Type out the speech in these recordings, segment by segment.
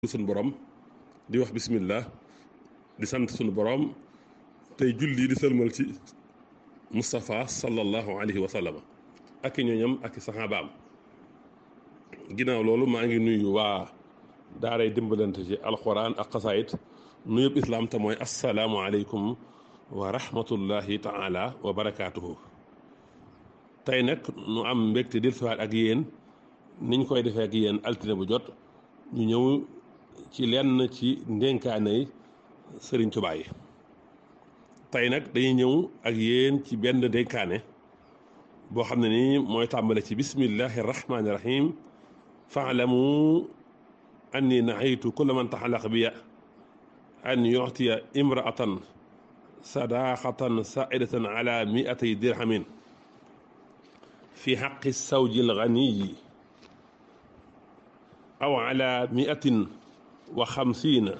suñu borom di wax bismillah di sant suñu borom tey julli di sëlmal ci Moustapha sallallahu alayhi wa sallam ak i ñooñam ak i saxaabaam ginnaaw loolu maa ngi nuyu waa daaray dimbalante ci alquran ak xasaayit nuyub islaam te mooy asalaamualeykum wa rahmatullahi taala wa barakaatuhu tey nag nu am mbégte dil siwaat ak yéen niñ koy defee ak yéen altine bu jot ñu ñëw ci lenn ci ndénkaanay sëriñ Tuubaa yi tey nag dañuy ñëw ak yéen ci benn ndénkaane boo xam ne ni mooy tàmbale ci bismillahi rahmaani rahim faalamu anni nahaytu kulla man taxalaq biya an yuctiya imraatan sadaqatan saidatan ala miatay dirhamin fi xaqi sawji alganiyi aw ala miatin wa xamsiina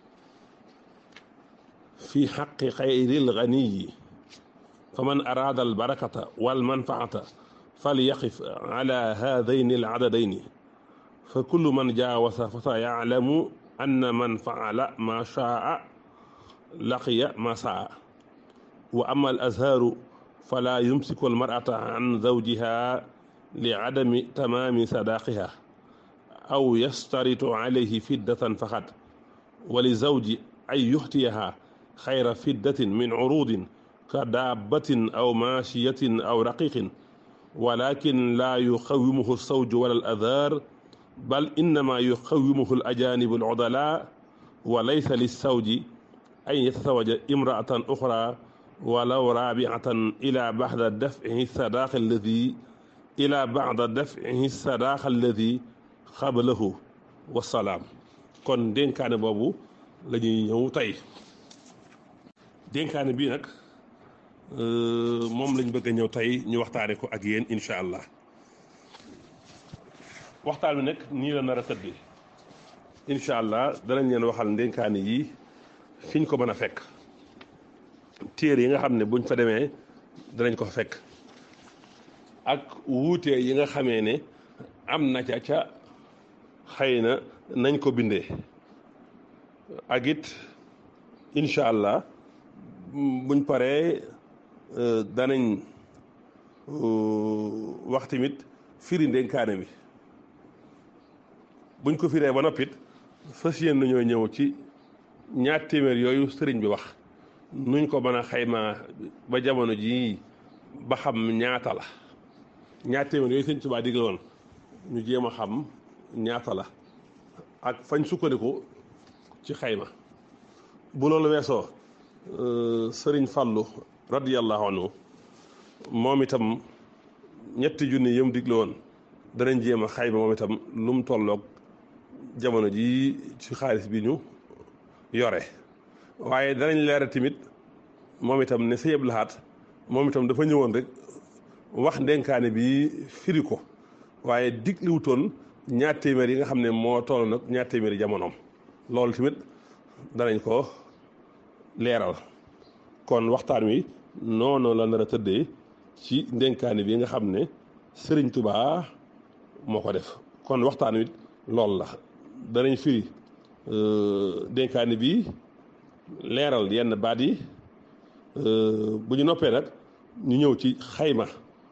fi xaqi xayri alganiyi faman araada albarakata walmanfaata falyaqif ala haadayni aladadayni fa kullu man jaawasa fa sa yaclamu anna man faala ma shaa laqiya ma saa wa ama al azhaaru fala yumsiku almar'ata an zawjiha li adami tamaami sadaaqiha aw yastaritu alayhi fiddatan faqat wa li zawji an yuxtiyaha xayra fiddatin min curuudin ka daabbatin aw maashiyatin aw raqiqin walakin laa yuxawimuhu alsawju wala al azhaar bal innama yuxawimuhu al ajaanibu al udalaa wa laysa lissawji an yatasawaja imraatan uxra walaw raabiatan ila baxda dafcihi sadaaqa alladi ila baxda dafcihi sadaaqa alladi xabalahu wasalaam kon dénkaane boobu la ñuy ñëw tey dénkaane bii nag moom lañ bëgg a ñëw tey ñu waxtaane ko ak yéen incha allah waxtaan bi nag nii la nar a tëddee incha allah danañ leen waxal ndénkaane yi fiñ ko mën a fekk téere yi nga xam ne buñ fa demee danañ ko fekk ak wuute yi nga xamee ne am na ca ca xëy na nañ ko bindee ak it incha allah buñ paree danañ wax tamit firi ndénkaane bi buñ ko firee ba noppit fas yéen nañoo ñëw ci ñaar téeméer yooyu sëriñ bi wax nuñ ko mën a xaymaa ba jamono jii ba xam ñaata la ñaar téeméer yooyu sëriñ Tuubaa digle woon ñu jéem a xam ñaata la ak fañ sukkandiku ci xayma bu loolu weesoo sëriñ Fallu radiyallahu anhu moom itam ñetti junni yëm digle woon danañ jéem a xayma moom itam lu mu tolloog jamono ji ci xaalis bi ñu yore waaye danañ leeral tamit moom itam ne Sëñ Abdou Lahad moom itam dafa ñëwoon rek wax ndenkaane bi firi ko waaye digliwutoon ñaar téeméer yi nga xam ne moo toll nag ñaar téeméeri jamonoom loolu tamit danañ ko leeral kon waxtaan wi noonu la nar a tëddee ci ndenkaane bi nga xam ne Sëriñ Tubaa moo ko def kon waxtaan wi loolu la danañ firi dénkaani bi leeral yenn baat yi bu ñu noppee nag ñu ñëw ci xayma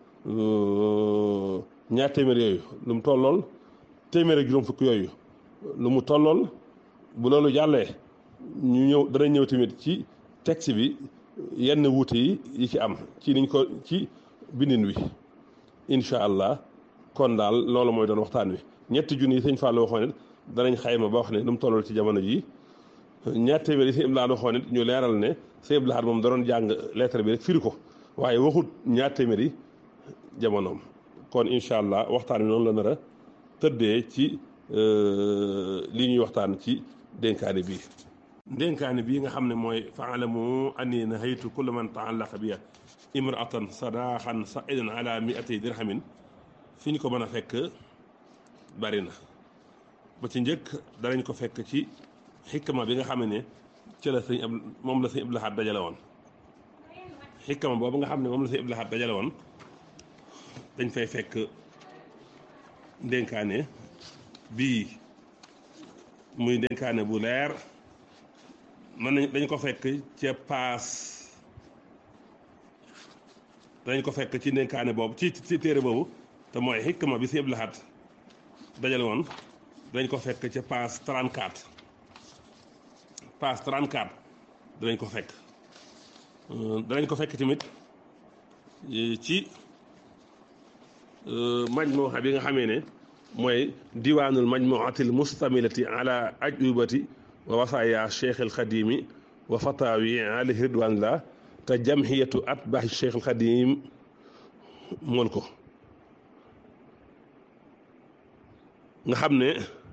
ñaar téeméer yooyu lu mu tollool téeméer ak juróom fukk yooyu lu mu tollool bu loolu jàllee ñu ñëw danañ ñëw tamit ci texte bi yenn wuute yi yi ci am ci niñ ko ci bindin wi incha allah kon daal loolu mooy doon waxtaan wi ñetti junni yi sëñ Fallou waxoon it danañ xayma ba wax ne lu mu tollal ci jamono ji ñaar téeméer yi sëñ Abdou Lahad waxoon it ñu leeral ne sëñ Abdou Lahad moom da doon jàng lettre bi rek firi ko waaye waxut ñaar téeméer yi jamonoom kon incha allah waxtaan wi noonu la nar a tëddee ci li ñuy waxtaan ci dénkaane bii dénkaane bii nga xam ne mooy faalamu anni nahaytu kulla man taallaqa biya imraatan sadaqan saidan ala miatay dirhamin fi ñu ko mën a fekk bari na ba ci njëkk danañ ko fekk ci xikma bi nga xam ne ci la sëñ ab moom la sëñ Abdou Lahad dajale woon xikma boobu nga xam ne moom la sëñ Abdou Lahad dajale woon dañ fay fekk ndénkaane bii muy dénkaane bu leer mën nañ dañ ko fekk ca paas dañ ko fekk ci dénkaane boobu ci ci téere boobu te mooy xikma bi si Abdul Ahad dajale woon dañ ko fekk ca paas 34 paas 34 danañ ko fekk danañ ko fekk tamit ci majmuha bi nga xamee ne mooy diwaanul majmuatil mustamilati ala ajubati wa wasaaya cheikh al xadimi wa fatawi alayhi ridwanillah te jamhiyatu atbaahi cheikh al xadim mool ko nga xam ne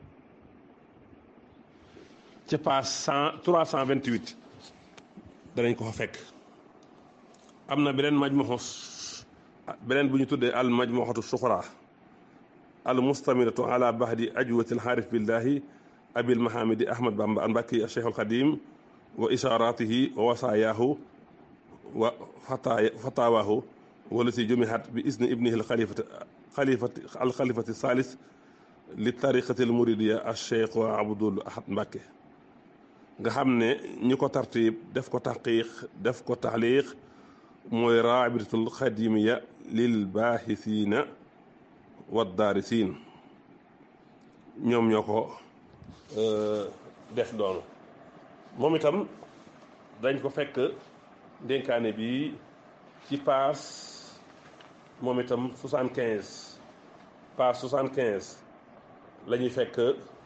ca page cent trois cent vingt huit danañ ko fa fekk am na beneen majmuxu beneen bu ñu tuddee al majmuxatu suxra al mustamilatu ala bahdi ajwati al xaarif billahi abil mahamidi ahmad bamba an mbàkki al cheikh al xadim wa isharatihi wa wasaayaahu wa fatawaahu walati jumihat bi isni ibnihi al xalifati xalifati al xalifati salis li tariqati al muridiya al cheikh wa abdul ahad mbàkke nga xam ne ñi ko tartib def ko taqiq def ko taxliq mooy raabitatul xadimiya lil baaxisiina wa daarisiin ñoom ñoo ko def doonu moom itam dañ ko fekk dénkaane bi ci paas moom itam soixante quinze paas soixante quinze la ñuy fekk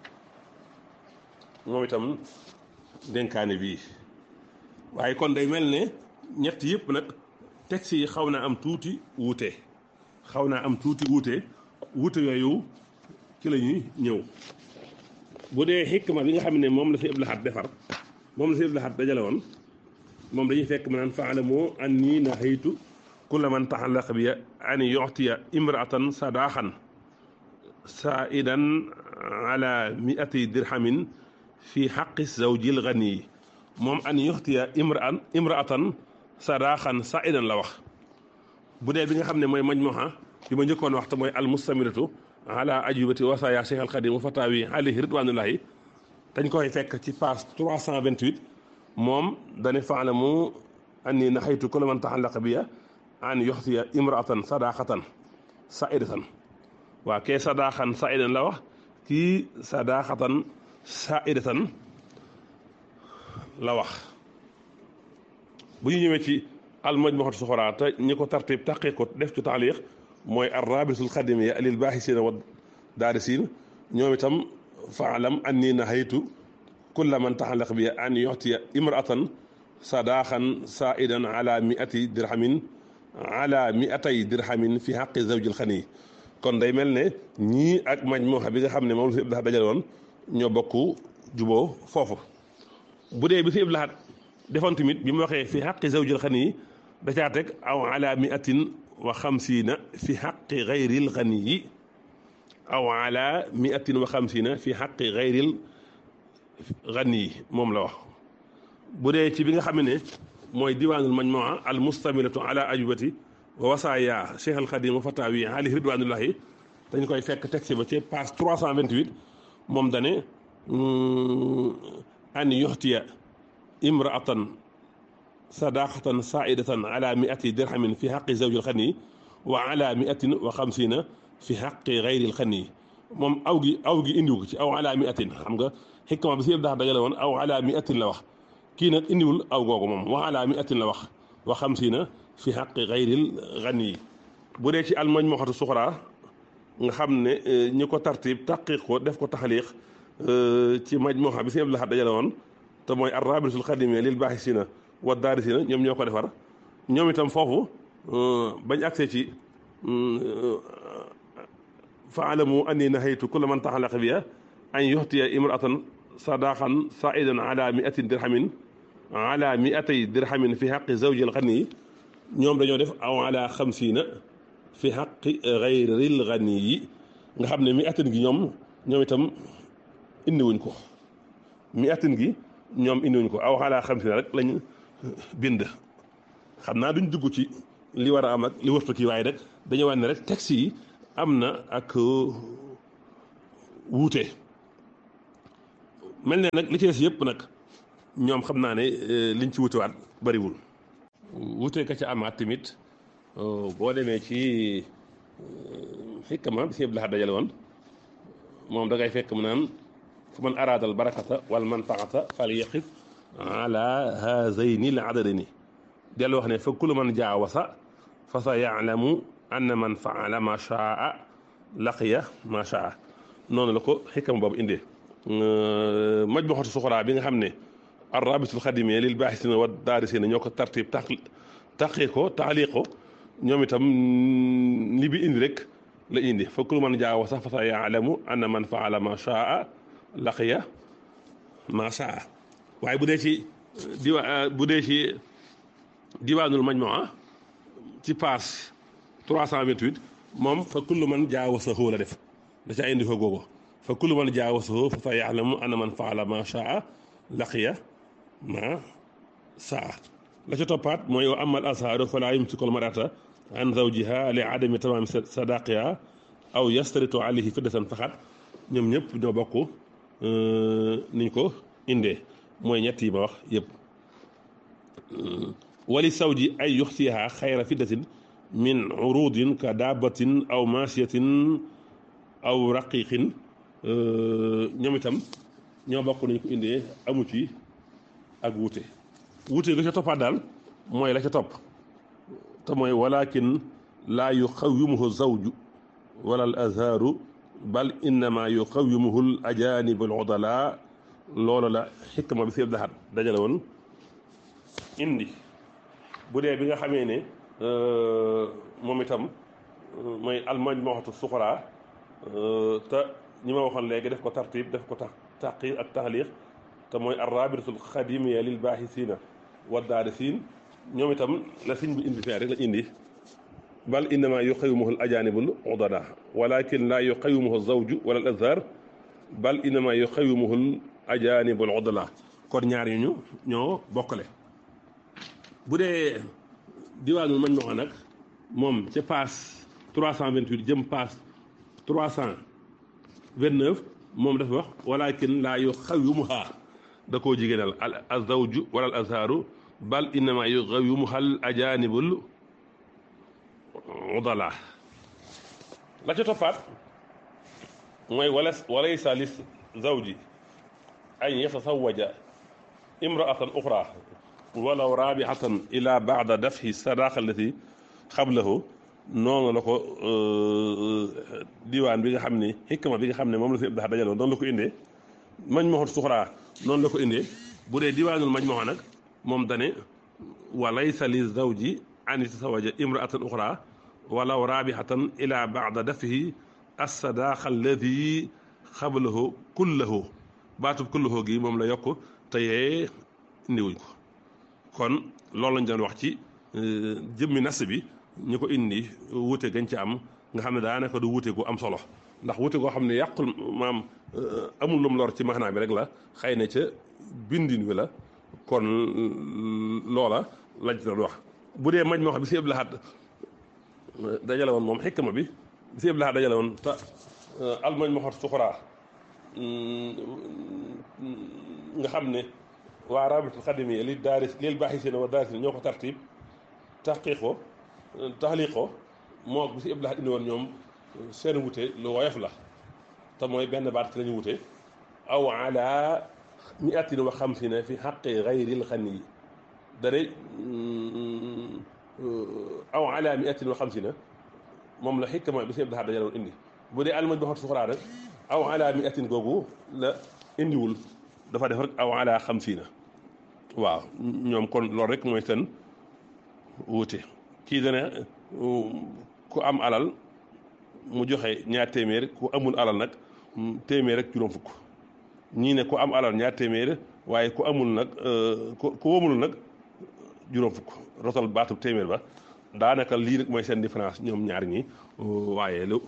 moom itam dénkaane bii waaye kon day mel ne ñett yëpp nag texte yi xaw naa am tuuti wuute xaw naa am tuuti wuute wuute yooyu ci la ñuy ñëw bu dee xikma bi nga xam ne moom la fi Abdul Ahad defar moom la fi Abdul Ahad dajale woon moom dañuy fekk ma naan faalamu anni nahaytu kulla man taxallaqa bi an yu'tiya imra'atan sadaqan saidan ala mi'ati dirhamin fi xaqi zawjil ganiyi moom an yuxtiya imraan imraatan sadaaxan saidan la wax bu dee bi nga xam ne mooy majmuha bi ma njëkkoon wax te mooy al mustamiratu ala ajubati wasaaya cheikh al xadim wa fatawi alayhi ridwanullahi dañ koy fekk ci page 328 moom dane faalamu anni naxaytu kulla man taxallaqa biya an yuxtiya imraatan sadaaxatan saidatan waa kee sadaaxan saidan la wax kii sadaaxatan saidatan la wax bu ñu ñëwee ci al majmuhatu suxra te ñi ko tartib taqiq ko def ci taaliq mooy ar rabitul xadimiya lil baaxisiina wa daarisiin ñoom itam faalam anni nahaytu kulla man taxallaq bi an yuxtiya imraatan sadaaxan saidan ala miati dirhamin ala miatay dirhamin fi xaqi zawjil xani kon day mel ne ñii ak majmuha bi nga xam ne moom la fi Abdul Ahad dajale woon ñoo bokk juboo foofu bu dee bi fi Abdul Ahad defoon tamit bi mu waxee fi xaqi zawjil xani da caa teg aw ala miatin wa xamsiina fi xaqi gayril xani yi aw ala miatin wa xamsiina fi xaqi gayril xani yi moom la wax bu dee ci bi nga xam ne mooy diwaanul majmua al mustamilatu ala ajubati wa wasaaya cheikh al xadim wa fatawi alayhi ridwanullahi dañ koy fekk texte ba ci page 328 moom dane an yuxtiya imraatan sadaqatan saidatan ala miati dirhamin fi xaqi zawjil xani wa ala miatin wa xamsina fi xaqi gayril xani moom aw gi aw gi indiwu ko ci aw ala miatin xam nga xikma bi si yëpp dax dajale woon aw ala miatin la wax kii nag indiwul aw googu moom wa ala miatin la wax wa xamsina fi xaqi gayril xani bu dee ci almajmuhatu suxra nga xam ne ñi ko tartib taqiq ko def ko taxaliq ci majmuha bi si Abdul Ahad dajale woon te mooy arrabitul xadimia lil baaxisina wa daarisina ñoom ñoo ko defar ñoom itam foofu bañ accès ci faalamu anni nahaytu kulla man taxalaqa biya an yuxtiya imraatan sadaqan saidan ala miatin dirhamin ala miatay dirhamin fi xaqi zawji alxani ñoom dañoo def aw ala xamsiina fi xaqi gayril xani yi nga xam ne miatin gi ñoom ñoom itam indiwuñ ko miatin gi ñoom indiwuñ ko aw ala xamsiina rek lañ bind xam naa duñ dugg ci li war a am ak li wërtu kii waaye rek dañu wane rek texte yi am na ak wuute mel ne nag li ci des yëpp nag ñoom xam naa ne liñ ci wutewaat bariwul wute ka ca amaat tamit boo demee ci xikma bi si yëpp la dajale woon moom da ngay fekk mu naan fu man araadal barakata wal manfaata fal yaqif ala haazayni l adadini dellu wax ne fa kullu man jaawasa fa sa yaalamu anna man faala ma shaa laqiya ma shaa noonu la ko xikam boobu indee majmuxatu suxraa bi nga xam ne arrabitul xadimee lil baaxisina wa daarisina ñoo ko tartib taq taqee ko taaliq ko ñoom itam li bi indi rek la indi fa kullu man jaawasa fa sa yaalamu anna man faala ma shaa laqiya ma shaa waaye bu dee ci diwa bu dee ci diwaanul majmuwa ci paas 328 moom fa kullu man jaawasahu la def da caa indi fa googu fa kullu man jaawasahu fa sa yaalamu anna man faala ma shaa laqiya ma saa la ca toppaat mooy wa amal asaaru fala yumsikul marata an zawjiha li adami tamaami sadaqiha aw yastaritu alayhi fiddatan faxat ñoom ñëpp ñoo bokk niñ ko indee mooy ñett yi ma wax yëpp wali sawji ay yuxsiha xayra fiddatin min urudin ka daabatin aw maasiyatin aw raqiqin ñoom itam ñoo bokk nañ ko indee amu ci ak wuute wuute ga ca toppaat daal mooy la ca topp te mooy walakin laa yuqawimuhu zawju wala al azharu bal innama yuqawimuhu al ajanib al udala loolu la xikma bi seeb daxat dajale woon indi bu dee bi nga xamee ne moom itam mooy almajmuhatu suxra te ñi ma waxoon léegi def ko tartib def ko tax taqiir ak taxliq te mooy arrabitatul xadimiya lil baaxisina wa daarisiin ñoom itam la siñ bi indi fee rek la indi bal innama yuqawimuhu al ajanibul udada walakin laa yuqawimuhu zawju wala al azhar bal innama yuqawimuhu al ajanibul udala kon ñaar yi ñu ñoo bokkale bu dee diwaanul mañ ma nag moom ca paas 328 jëm paas 329 moom dafa wax walakin laa yuqawimuha da koo jigéenal al azawju wala al azharu bal innama yuqawimuha al ajanibul udala la ca toppaat mooy wala walaysa li zawji an yatasawaja imraatan uxra walaw raabixatan ila baada dafhi sadaqa allati xablahu noonu la ko diwaan bi nga xam ne xikma bi nga xam ne moom la si dax dajaloon noonu la ko indee mañ moxot suxraa noonu la ko indee bu dee diwaanul mañ moxo nag moom dane wa laysa li zawji an yatasawaja imraatan uxra walaw raabixatan ila baada dafhi assadaqa allati xablahu kullahu baatub kullahu gi moom la yokk te yee indiwuñ ko kon loolu lañ doon wax ci jëmmi nas bi ñu ko indi wuute gañ ci am nga xam ne daanaka du wuute gu am solo ndax wuute goo xam ne yàqul maam amul lum lor ci maanaa bi rek la xëy na ca bindin wi la kon loola lañ ci doon wax bu dee mañ moo xam bi si ëb laxaat dajale woon moom xikma bi bi si ëb laxaat dajale woon te almañ moo xot suxuraa nga xam ne waa rabitul xadimiya li daaris lil baaxisina wa daarisina ñoo ko tartib taxqiq ko taxliq ko moo bi si ëpp la indi woon ñoom seen wute lu woyof la te mooy benn baat ci la ñu wute aw ala miatin wa xamsina fi xaqi gayril xani yi dane aw ala miatin wa xamsina moom la xikma bi si ëpp la dajale woon indi bu dee almaj ba xot suxraa rek aw ala miatin googu la indiwul dafa def rek aw ala xamsina waaw ñoom kon loolu rek mooy seen wuute kii dana ku am alal mu joxe ñaar téeméer ku amul alal nag téeméer rek juróom fukk ñii ne ku am alal ñaar téeméer waaye ku amul nag ku ku wamul nag juróom fukk rotal baatub téeméer ba daanaka lii rek mooy seen différence ñoom ñaar ñi waaye lu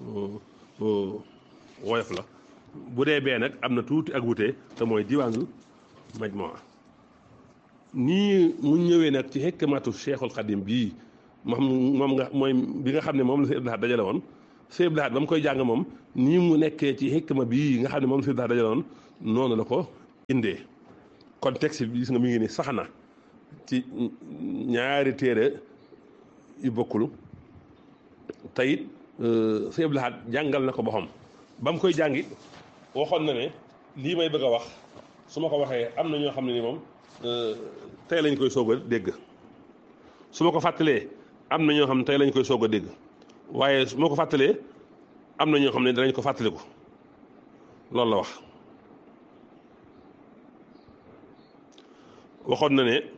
woyof la bu dee bee nag am na tuuti ak wute te mooy diwaanul majmuwa nii mu ñëwee nag ci xikmatu cheikhul xadim bii moom moom nga mooy bi nga xam ne moom la si Abdou Lahad dajale woon si Abdou Lahad ba mu koy jàng moom nii mu nekkee ci xikma bii nga xam ne moom la si Abdou Lahad dajale woon noonu la ko indee kon texte bi gis nga mi ngi ni sax na ci ñaari téere yu bokkul te it sëñ Abdou Lahad jàngal na ko boppam ba mu koy jàngi waxoon na ne lii may bëgg a wax su ma ko waxee am na ñoo xam ne ni moom tey lañ koy soog a dégg su ma ko fàttalee am na ñoo xam ne tey lañ koy soog a dégg waaye su ma ko fàttalee am na ñoo xam ne danañ ko fàttaliku loolu la wax waxoon na ne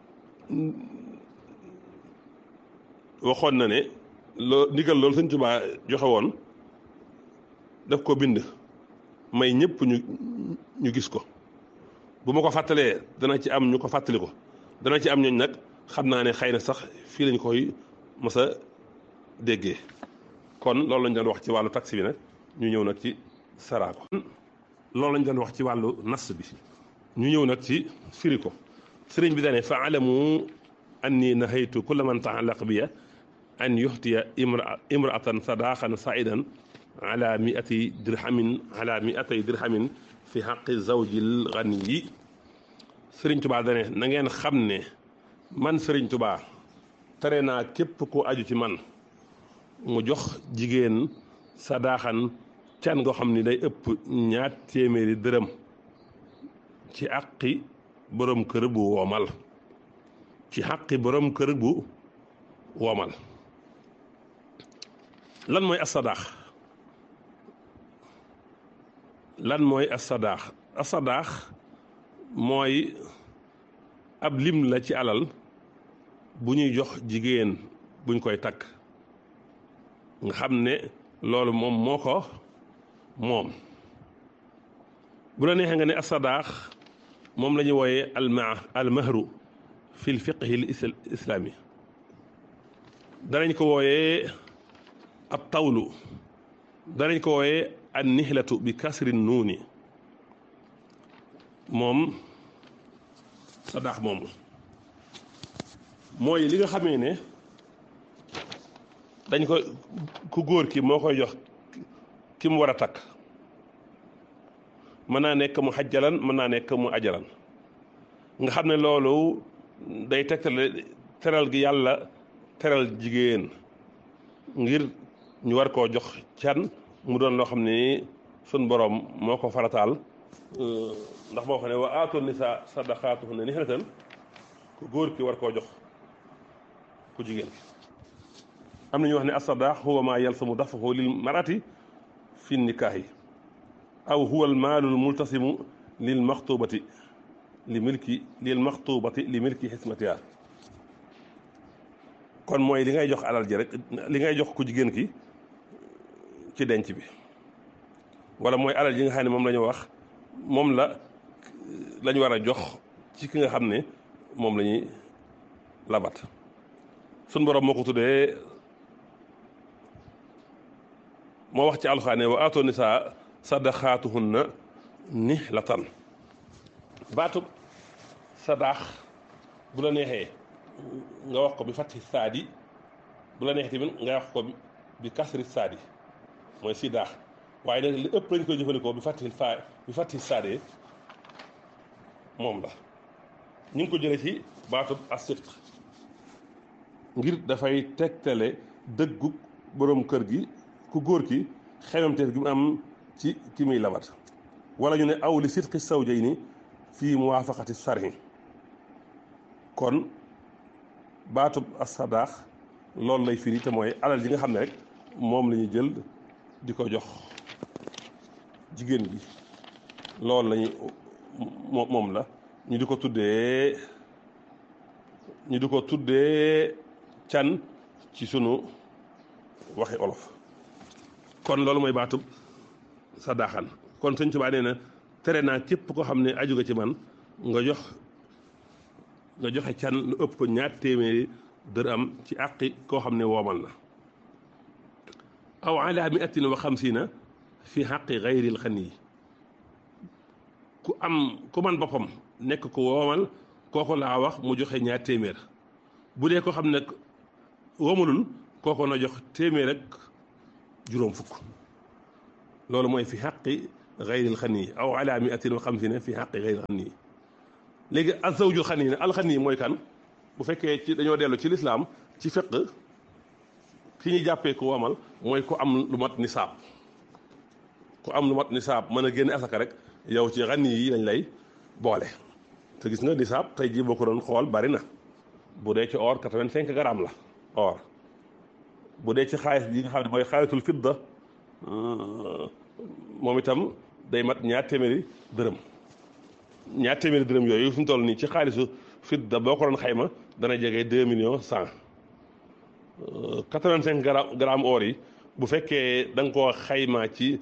waxoon na ne loo ndigal loolu Sëñ Tuubaa joxe woon daf ko bind may ñëpp ñu ñu gis ko bu ma ko fàttalee dana ci am ñu ko fàttali ko dana ci am ñooñ nag xam naa ne xëy na sax fii lañ koy mës a déggee kon loolu lañ doon wax ci wàllu taxi bi nag ñu ñëw nag ci saraako loolu lañ doon wax ci wàllu nas bi ñu ñëw nag ci firi ko sëriñ bi dane fa alamu anni nahaytu kulla man taallaq biya an yuxtiya imra imraatan sadaqan saidan ala miati dirhamin ala miatay dirhamin fi xaqi zawjil ganiyi sëriñ tubaa dane na ngeen xam ne man sëriñ tubaa tere naa képp ku aju ci man mu jox jigéen sadaaxan can goo xam ni day ëpp ñaar téeméeri dërëm ci àqi borom kër bu woomal ci àqi borom kër bu woomal lan mooy asadaax lan mooy asadaax asadaax mooy ab lim la ci alal bu ñuy jox jigéen buñ koy takk nga xam ne loolu moom moo ko moom bu la neexee nga ne asadaax moom la ñuy wooyee alma almahru fi l fiqhi l islaami danañ ko wooyee ab tawlu danañ ko wooyee an nihlatu bi kasri nuuni moom sadaax moomu mooy li nga xamee ne dañ ko ku góor ki moo koy jox ki mu war a takk mën naa nekk mu xajjalan mën naa nekk mu ajalan nga xam ne loolu day tegtale teral gi yàlla teral jigéen ngir ñu war koo jox can mu doon loo xam ne sun borom moo ko farataal ndax moo xam ne wa aatu nisa sadaqaatuhunna nihlatan ku góor ki war koo jox ku jigéen ki am na ñu wax ne asadaax huwa maa yalsamu dafahu lil marati fi nikaahi aw huwa al maalul multasimu lil maxtubati li milki lil maxtubati li milki xismatiha kon mooy li ngay jox alal ji rek li ngay jox ku jigéen ki ci denc bi wala mooy alal ji nga xam ne moom la ñu wax moom la la ñu war a jox ci ki nga xam ne moom la ñuy labat sun borom moo ko tuddee moo wax ci alxaane wa aatoo nisaa sadaqaatuhunna nihlatan baatub sadaax bu la neexee nga wax ko bi fatti saadi bu la neexee tamit nga wax ko bi kasri saadi mooy sidaax waaye nag li ëpp lañ koy jëfandikoo bi fatti faa bi fatti saadee moom la ñu ngi ko jëlee ci baatub asift ngir dafay tegtale dëggu borom kër gi ku góor ki xemamteef gi mu am ci ki muy labat wala ñu ne aw li sidqi zawjayni fii muwaafaqati sarhi kon baatub asadaax loolu lay firi te mooy alal ji nga xam ne rek moom la ñuy jël di ko jox jigéen bi loolu lañu moom la ñu di ko tuddee ñu di ko tuddee can ci sunu waxi olof kon loolu mooy baatub sadaaxan kon sëñ Tuubaa nee na tere naa képp ko xam ne aju nga ci man nga jox nga joxe can lu ëpp ko ñaar téeméeri dërëm ci àqi koo xam ne woomal na aw ala miatin wa xamsiina fi xaqi gayril xani ku am ku man boppam nekk ko woomal kooku laa wax mu joxe ñaar téeméer bu dee ko xam ne woomalul kooku na jox téeméer ak juróom fukk loolu mooy fi xaqi gayril xani aw ala miatin wa xamsina fi xaqi gayril xani léegi azawjul xani ne alxani mooy kan bu fekkee ci dañoo dellu ci lislaam ci fiq ki ñu jàppee ku wamal mooy ku am lu mat nisaab ku am lu mat nisaab mën a génne asaka rek yow ci xani yi lañ lay boole te gis nga nisaab tey jii boo ko doon xool bari na bu dee ci or 85 grammes la or bu dee ci xaalis bi nga xam ne mooy xaalisul fidda moom itam day mat ñaar téeméeri dërëm ñaar téeméeri dërëm yooyu fi mu toll nii ci xaalisu fidda boo ko doon xayma dana jege 2 millions 100 85 grammes or yi bu fekkee da nga koo xayma ci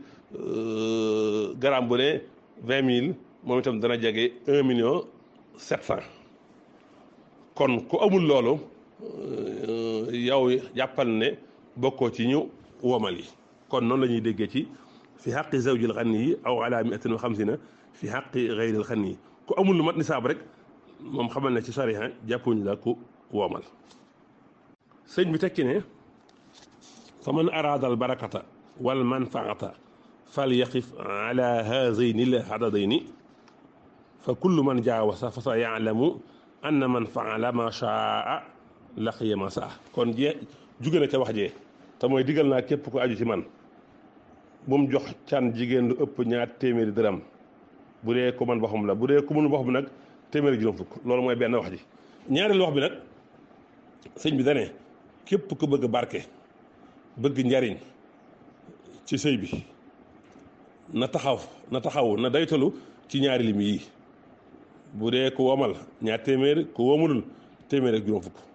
gramme bu ne 20 mille moom itam dana jege 1 million 700 kon ku amul loolu yow jàppal ne bokkoo ci ñu womal yi kon noonu la ñuy déggee ci fi xaqi zawjil xanni yi aw ala miatin wa xamsina fi xaqi gayril xanni yi ku amul lu mat nisaab rek moom xamal ne ci sariya jàppuñu la ku womal sëñ bi tekki ne fa man araada al barakata wal manfaata fal yaqif ala haazayni l adadayni fa kullu man jaawasa fa sa yaalamu anna man faala ma shaa laqiya ma saa kon jee jóge na ca wax jee te mooy digal naa képp ku aju ci man bu mu jox can jigéen lu ëpp ñaar téeméeri dërëm bu dee ku man boppam la bu dee ku mënu boppam nag téeméeri juróom fukk loolu mooy benn wax ji ñaareelu wax bi nag sëñ bi dane képp ku bëgg barke bëgg njariñ ci sëy bi na taxaw na taxaw na daytalu ci ñaari lim yi bu dee ku womal ñaar téeméer ku womulul téeméer ak juróom fukk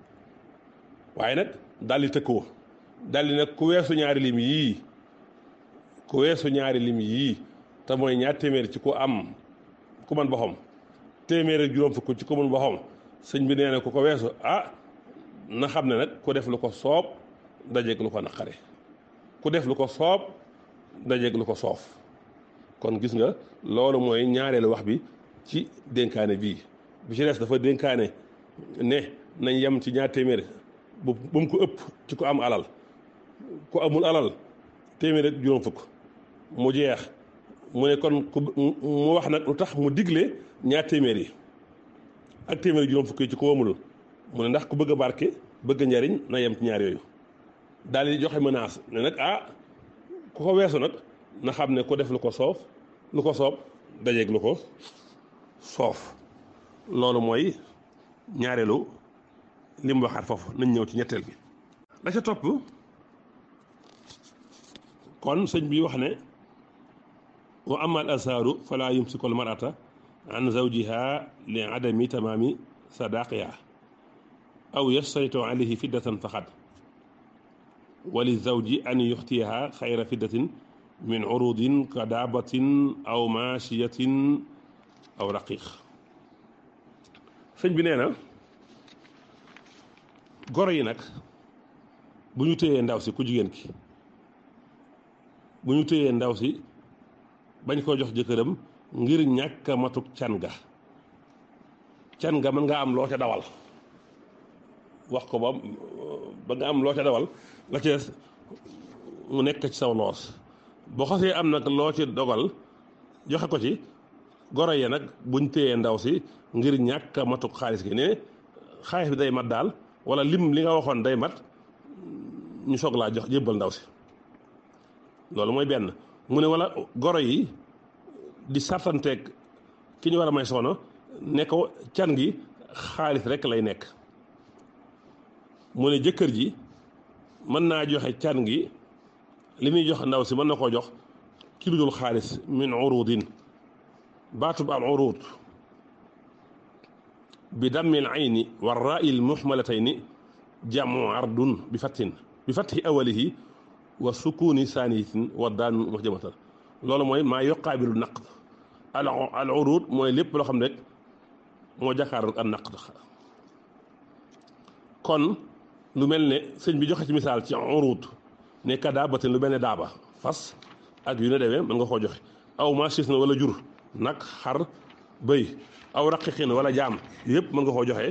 waaye nag daal di tëkkoo daal di nag ku weesu ñaari lim yii ku weesu ñaari lim yii te mooy ñaar téeméer ci ku am ku man boxam téeméer ak juróom fukk ci ku man boxam sëñ bi nee na ku ko weesu ah na xam ne nag ku def lu ko soob dajeeg lu ko naqare ku def lu ko soob dajeeg lu ko soof kon gis nga loolu mooy ñaareelu wax bi ci dénkaane bii bi ci des dafa dénkaane ne nañ yem ci ñaar téeméer bu bu mu ko ëpp ci ko am alal ku amul alal téeméer ak juróom fukk mu jeex mu ne kon ku mu wax nag lu tax mu digle ñaar téeméer yi ak téeméer juróom fukk yi ci ko amul mu ne ndax ku bëgg a barke bëgg njariñ na yem ci ñaar yooyu daal di joxe menace ne nag ah ku ko weesu nag na xam ne ku def lu ko soof lu ko soob dajeeg lu ko soof loolu mooy ñaareelu li mu waxaat foofu nañ ñëw ci ñetteel bi la ca topp kon sëñ bi wax ne wa ama al asaaru fala yumsiku al marata an zawjiha li adami tamaami sadaqiha aw yastaritu alayhi fiddatan faqat wa li zawji an yuxtiyaha xayra fiddatin min urudin ka daabatin aw maashiyatin aw raqiq sëñ bi nee na goro yi nag bu ñu téyee ndaw si ku jigéen ki bu ñu téyee ndaw si bañ koo jox jëkkëram ngir ñàkk a matuk can ga can ga mën nga am loo ca dawal wax ko ba ba nga am loo ca dawal la ca mu nekk ci saw loos boo xasee am nag loo ci dogal joxe ko ci goro yi nag buñ téyee ndaw si ngir ñàkk a matuk xaalis gi ne xaalis bi day mat daal wala lim li nga waxoon day mat ñu soog laa jox jébbal ndaw si loolu mooy benn mu ne wala goro yi di sartanteeg ki ñu war a may soxna ne ko can gi xaalis rek lay nekk mu ne jëkkër ji mën naa joxe can gi li muy jox ndaw si mën na koo jox ci lu dul xaalis min urudin baatub al urud bi dammil ayni wa raa'il muhmalatayni jamu ardun bi fattin bi fatti awalihi wa sukuni saaniyatin wa daan muhjamatan loolu mooy maa yuqaabilu naqd al al urud mooy lépp loo xam ne rek moo jàkkaarloo ak naqd kon lu mel ne sëñ bi joxe ci misaal ci urud ne ka daabatin lu mel ne daaba fas ak yu ne demee mën nga koo joxe aw machis na wala jur nag xar bëy aw raqiqin wala jaam yëpp mën nga koo joxe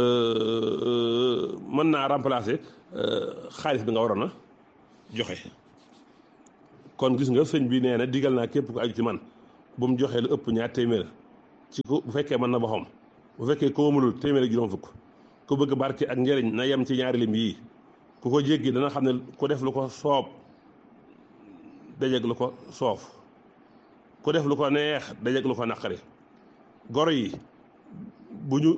mën naa remplacer xaalis bi nga waroon a joxe kon gis nga sëñ bi nee na digal naa képp ku aju ci man bu mu joxee lu ëpp ñaar téeméer ci ku bu fekkee mën na boppam bu fekkee ko mënul téeméer ak juróom fukk ku bëgg barke ak njëriñ na yem ci ñaari lim yii ku ko jéggi dana xam ne ku def lu ko soob dajeg lu ko soof ku def lu ko neex dajeg lu ko naqari goro yi bu ñu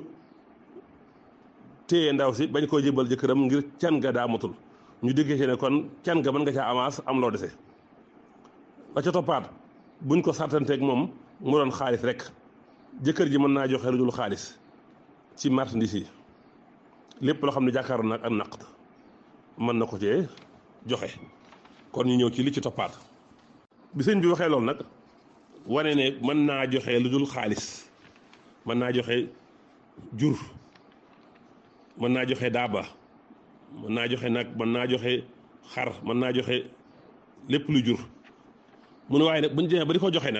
téye ndaw si bañ koo jébal jëkkëram ngir can ga daa matul ñu déggee ci ne kon can ga mën nga caa avance am loo dese ba ca toppaat buñ ko sartanteeg moom mu doon xaalis rek jëkkër ji mën naa joxe lu dul xaalis ci marchandise yi lépp loo xam ne jàkkaaroon nag ak naqd mën na ko cee joxe kon ñu ñëw ci li ci toppaat bi sëñ bi waxee loolu nag wane ne mën naa joxe lu dul xaalis mën naa joxe jur mën naa joxe daaba mën naa joxe nag mën naa joxe xar mën naa joxe lépp lu jur mu ne waaye nag bu ñu demee ba di ko joxe nag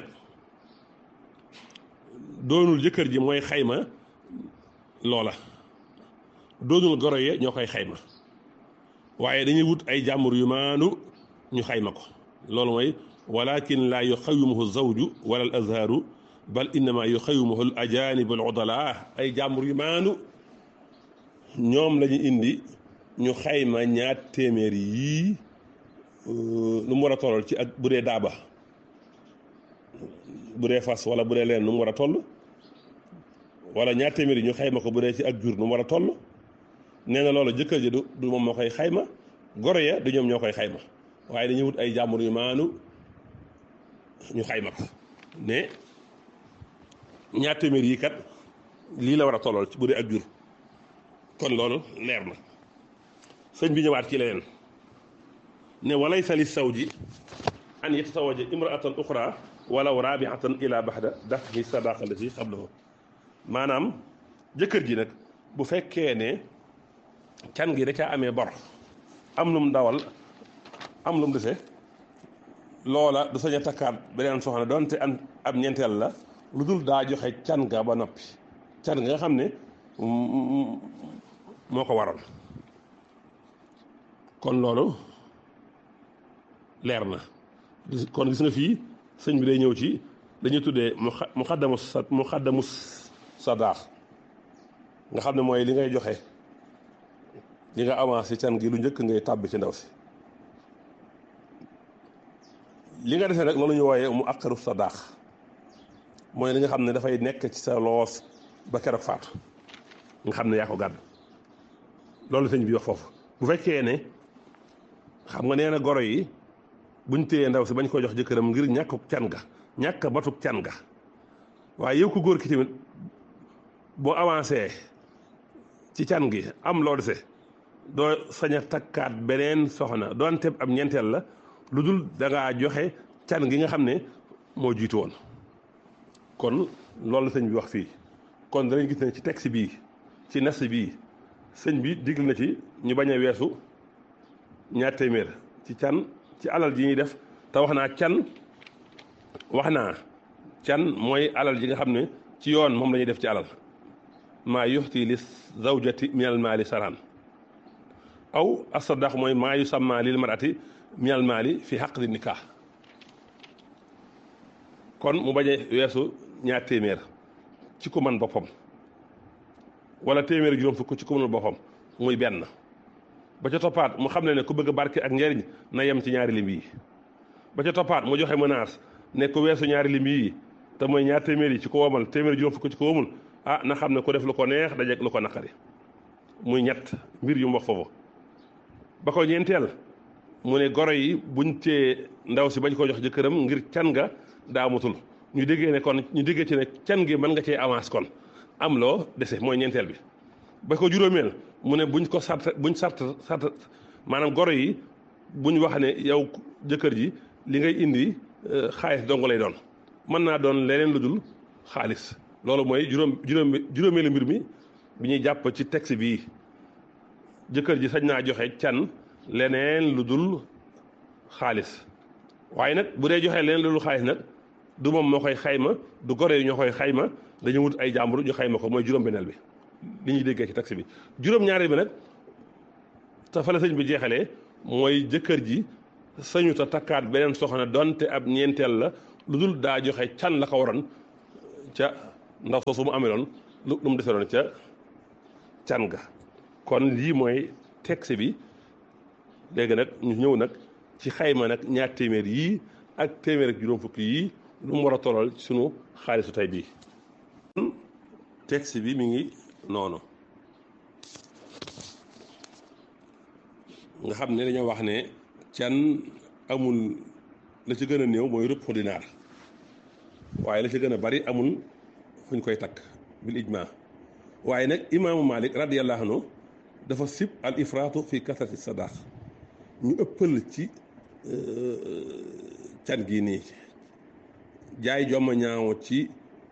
doonul jëkkër ji mooy xayma loola doonul goro ye ñoo koy xayma waaye dañuy wut ay jàmbur yu maanu ñu xayma ko loolu mooy walakin laa yuxawimuhu zawju wala al azharu bal innama yuxawimuhu al ajanib al udala ay jàmbur yu maanu ñoom la ñu indi ñu xayma ñaar téeméer yii lu mu war a tollal ci ak bu dee daaba bu dee fas wala bu dee leen nu mu war a toll wala ñaar téeméer yi ñu xayma ko bu dee ci ak jur nu mu war a toll nee na loolu jëkkër ji du du moom moo koy xayma goro ya du ñoom ñoo koy xayma waaye dañuy wut ay jàmbur yu maanu ñu xayma ko ne ñaar téeméer yi kat lii la war a tollal ci bu dee ak jur kon loolu leer na sëñ bi ñëwaat ci leneen ne walaysa li sawji an yatasawaja imraatan uxra walaw rabiatan ila baxda dafhi sadaqa lati qablahu maanaam jëkkër ji nag bu fekkee ne can gi da caa amee bor am lum dawal am lum dese loola du sañ a takkaat beneen soxna doonte an ab ñeenteel la lu dul daa joxe can ga ba noppi can ga nga xam ne moo ko waral kon loolu leer na kon gis nga fii sëñ bi day ñëw ci dañuy tuddee mu xaddamu sa mu xaddamu sadaax nga xam ne mooy li ngay joxe li nga avancé can gi lu njëkk ngay tàbbi ci ndaw si li nga defee rek loolu ñu wooyee mu akkaru sadaax mooy li nga xam ne dafay nekk ci sa loos ba keroog faatu nga xam ne yaa ko gàdd loolu sëñ bi wax foofu bu fekkee ne xam nga nee na goro yi buñ téyee ndaw si bañ ko jox jëkkëram ngir ñàkkuk can ga ñàkk batuk can ga waaye yow ko góor ki tamit boo avancé ci can gi am loo dese doo sañ a takkaat beneen soxna doonte ab ñeenteel la lu dul da ngaa joxe can gi nga xam ne moo jiitu woon kon loolu sëñ bi wax fii kon danañ gis ne ci texte bii ci nas bii sëñ bi digl na ci ñu bañ a weesu ñaar téeméer ci can ci alal ji ñuy def te wax naa can wax naa can mooy alal ji nga xam ne ci yoon moom la ñuy def ci alal maa yuxti li zawjati min al maali saraan aw asadaq mooy maa yu samma lil marati min al maali fi xaqdi nikah kon mu bañ a weesu ñaar téeméer ci ku man boppam wala téeméer juróom fukk ci ku mënul boppam muy benn ba ca toppaat mu xam ne ne ku bëgg barke ak njariñ na yem ci ñaari lim yi ba ca toppaat mu joxe menace ne ku weesu ñaari lim yi te mooy ñaar téeméer yi ci ko womal téeméer juróom fukk ci ko womul ah na xam ne ku def lu ko neex dajeeg lu ko naqari muy ñett mbir yu mu wax foofu ba ko ñeenteel mu ne goro yi buñ tee ndaw si bañ ko jox jëkkëram ngir can nga daa mutul ñu déggee ne kon ñu déggee ci ne can gi mën nga cee avance kon am loo dese mooy ñeenteel bi ba ko juróomeel mu ne buñ ko sart buñ sart sart maanaam goro yi buñ wax ne yow jëkkër ji li ngay indi xaalis dong lay doon mën naa doon leneen lu dul xaalis loolu mooy juróom juróom juróomeelu mbir mi bi ñuy jàpp ci texte bii jëkkër ji sañ naa joxe can leneen lu dul xaalis waaye nag bu dee joxe leneen lu dul xaalis nag du moom moo koy xayma du goro yi ñoo koy xayma dañu wut ay jàmbur ñu xayma ko mooy juróom-benneel bi li ñuy déggee ci taxi bi juróom-ñaareel bi nag te fa la sëñ bi jeexalee mooy jëkkër ji sañu ta takkaat beneen soxna donte ab ñeenteel la lu dul daa joxe can la ko waroon ca ndaw soosu mu ameloon lu lu mu deseloon ca can ga kon lii mooy texte bi léegi nag ñu ñëw nag ci xayma nag ñaar téeméer yii ak téeméer ak juróom fukki yii lu mu war a tolal ci sunu xaalisu tey bii texte bi mi ngi noonu nga xam ne dañoo wax ne can amul la ci gën a néew mooy rëpp dinaar waaye la ci gën a bari amul fu ñu koy takk bil ijma waaye nag imaamu malik radiyallahu anhu dafa sib al ifraatu fi kasrati sadaq ñu ëppal ci can gii nii jaay jomma ñaaw ci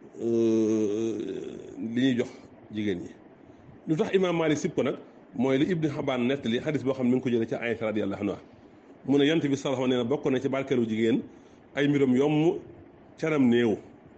li ñuy jox jigéen ñi lu tax imaam malik sib ko nag mooy li ibni xabaan nettali xadis boo xam ne mi ngi ko jëlee ci Aysa radiyallahu anha mu ne yonent bi sallallahu nee na bokk na ci barkeelu jigéen ay mbiram yomb canam néew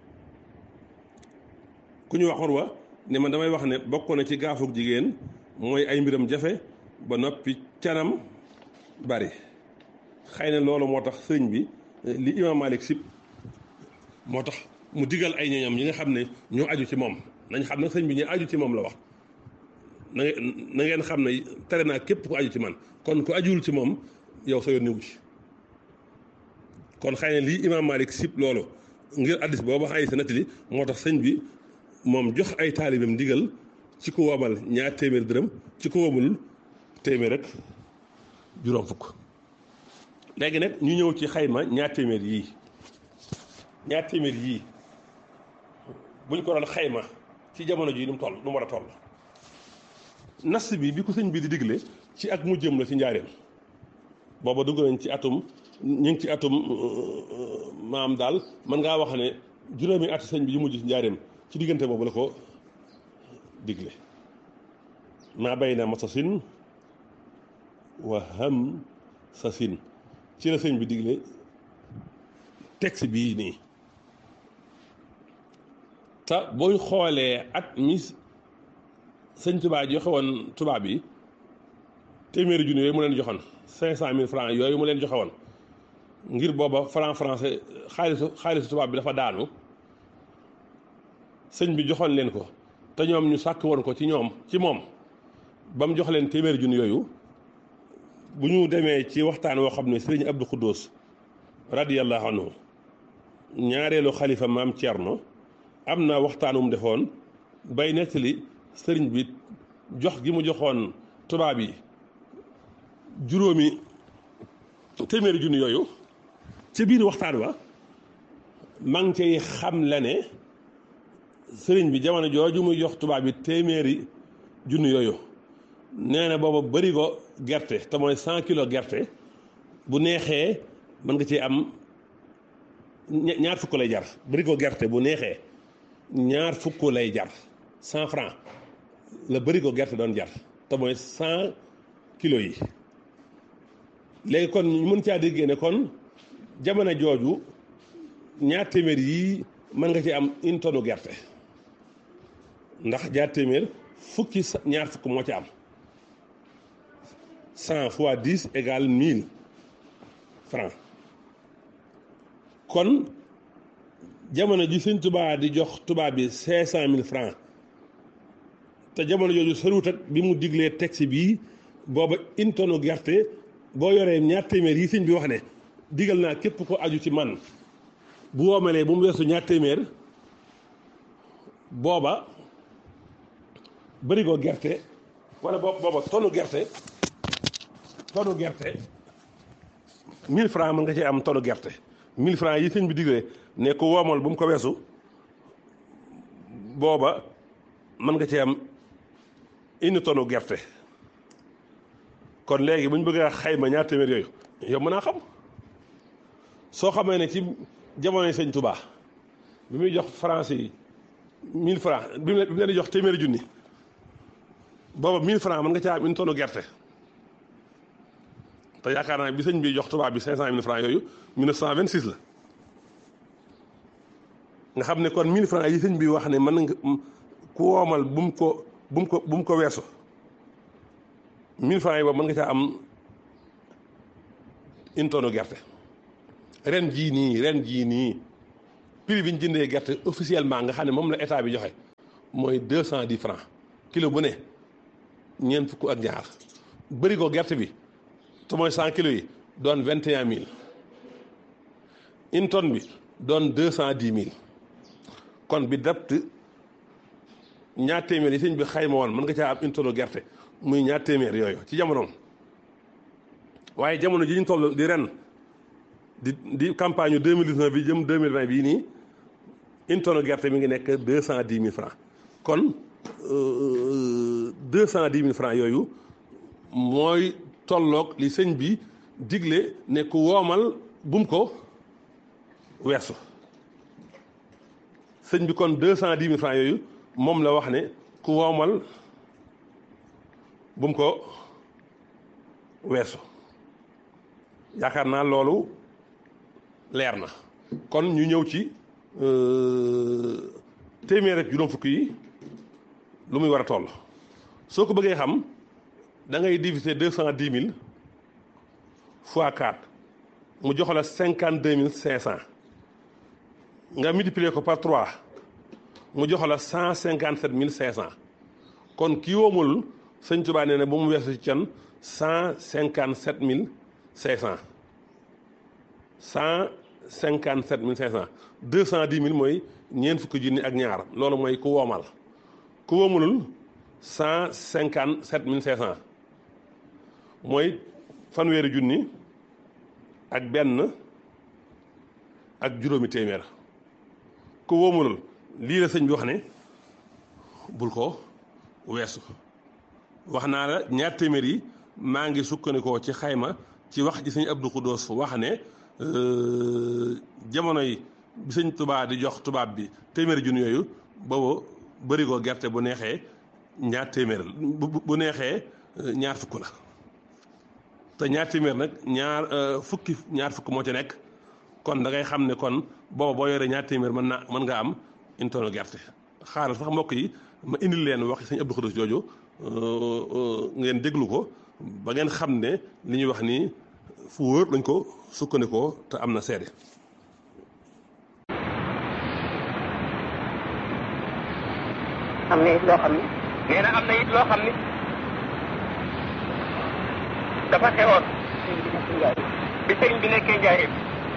ku ñu waxoon wa ne man damay wax ne bokk na ci gaafug jigéen mooy ay mbiram jafe ba noppi canam bari xëy na loolu moo tax sëriñ bi li imaam Malik sib moo tax mu digal ay ñoñam yi nga xam ne ñoo aju ci moom nañ xam ne sëriñ bi ñu aju ci moom la wax na na ngeen xam ne tere naa képp ku aju ci man kon ku ajuwul ci moom yow sa yoon niwu ci kon xëy na lii imaam Malik sib loolu ngir addis booba ay sa nettali moo tax sëñ bi moom jox ay taalibeem ndigal ci ku womal ñaar téeméer dërëm ci ku womul téeméer rek juróom fukk léegi nag ñu ñëw ci xayma ñaar téeméer yii ñaar téeméer yii buñ ko doon xayma ci jamono ji nu mu toll nu mu war a toll nas bi bi ko sëñ bi di digle ci ak mu jëm la ci njaareem booba dugg nañ ci atum ñu ngi ci atum maam daal mën ngaa wax ne juróomi at sëñ bi yu mujj ci njaareem ci diggante boobu la ko digle maa bay na masasin wa ham sasin ci la sëñ bi digle texte bii nii te booy xoolee at mi sëñ tubaab joxe woon tubaab yi téeméeri junni yooyu mu leen joxoon cinq cent mille francs yooyu mu leen joxe woon ngir booba franc français xaalisu xaalisu tubaab bi dafa daanu sëñ bi joxoon leen ko te ñoom ñu sàkk woon ko ci ñoom ci moom ba mu jox leen téeméeri junni yooyu bu ñu demee ci waxtaan woo xam ne sëriñ Abdou Khoudous radiyallahu anhu ñaareelu xalifa maam Thierno am na waxtaanum defoon bay nettali sëriñ bi jox gi mu joxoon tubaab yi juróomi téeméeri junni yooyu ci biir waxtaan wa maa ngi cay xam la ne sëriñ bi jamono jooju muy jox tubaab bi téeméeri junni yooyu nee na booba bëri ko gerte te mooy cent kilo gerte bu neexee mën nga ci am ñaar fukk lay jar bëri ko gerte bu neexee ñaar fukk lay jar cent franc la bëri ko gerte doon jar te mooy cent kilos yi léegi kon ñu mën caa déggee ne kon jamono jooju ñaar téeméer yii mën nga ci am une tonne gerte ndax ñaar téeméer fukki ñaar fukk moo ci am cent fois dix égale mille francs kon jamono ji sëñ tubaab di jox tubaab bi cinq cent mille francs te jamono jooju soriwut ak bi mu diglee texte bii booba une tonne gerte boo yoree ñaar téeméer yi sëñ bi wax ne digal naa képp ko aju ci man bu woomalee bu mu weesu ñaar téeméer booba bërigo gerte wala booba tonne gerte tonne gerte mille francs mën nga ci am tonne gerte mille francs yi sëñ bi diglee ne ko woomal bu mu ko weesu booba mën nga ci am une tonne gerte kon léegi bu ñu bëggee xayma ñaar téeméer yooyu yow mën naa xam soo xamee ne ci jamonoy sëñ Touba bi muy jox français yi mille francs bi mu leen di jox téeméeri junni booba mille francs mën nga caa am une tonne gerte te yaakaar naa bi sëñ bi jox tubaab bi cinq cent mille francs yooyu mille neuf cent vingt six la nga xam ne kon mille francs yi sëñ bi wax ne mën nga ku woomal bu mu ko bu mu ko bu mu ko weesu mille francs yi boobu mën nga caa am une tonne gerte ren jii nii ren jii nii prix bi ñu jëndee gerte officiellement nga xam ne moom la état bi joxe mooy deux cent dix francs kilo bu ne ñeent fukk ak ñaar bëri ko gerte bi te mooy cent kilos yi doon vingt et un mille une tonne bi doon deux cent dix mille kon bi dapt ñaar téeméer yi sëñ bi xayma woon mën nga caa am une tonne gerte muy ñaar téeméer yooyu ci jamonoom waaye jamono ji ñu toll di ren di di campagne deux mille dix-neuf bi jëm deux mille vingt bii nii une tonne gerte mi ngi nekk deux cent dix mille francs kon deux cent dix mille francs yooyu mooy tolloog li sëñ bi digle ne ku woomal bum ko weesu sëñ bi kon deux cent dix mille francs yooyu moom la wax ne ku woomal bum ko weesu yaakaar naa loolu leer na kon ñu ñëw ci téeméer ak juróom fukk yi lu muy war a toll soo ko bëggee xam da ngay diviser deux cent dix mille fois quatre mu jox la cinquante deux mille cinq cent nga multiplier ko par trois mu jox la cent cinquante sept mille cinq cent kon kii woomul sëñ Tuubaa nee na ba mu weesu ci can cent cinquante sept mille cinq cent cent cinquante sept mille cinq cent deux cent dix mille mooy ñeent fukki junni ak ñaar loolu mooy ku woomal ku woomulul cent cinquante sept mille cinq cent mooy fanweeri junni ak benn ak juróomi téeméer ku woomulul lii la sëñ bi wax ne bul ko weesu wax naa la ñaar téeméer yi maa ngi sukkandikoo ci xayma ci wax ji sëñ Abdou Khoudous wax ne jamono yi bi sëñ tubaab di jox tubaab bi téeméeri junni yooyu boobu bërigo gerte bu neexee ñaar téeméer bu neexee ñaar fukk la te ñaar téeméer nag ñaar fukki ñaar fukk moo ci nekk kon da ngay xam ne kon booba boo yoree ñaar téeméer mën naa mën nga am une tonne gerte xaaral sax mbokk yi ma indil leen wax sëñ Abdou Khoudous jooju ngeen déglu ko ba ngeen xam ne li ñuy wax nii fu wóor lañ ko sukkandikoo te am na seede am na it loo xam ni nee na am na it loo xam ni dafa xewoon bi sëriñ bi nekkee njaareem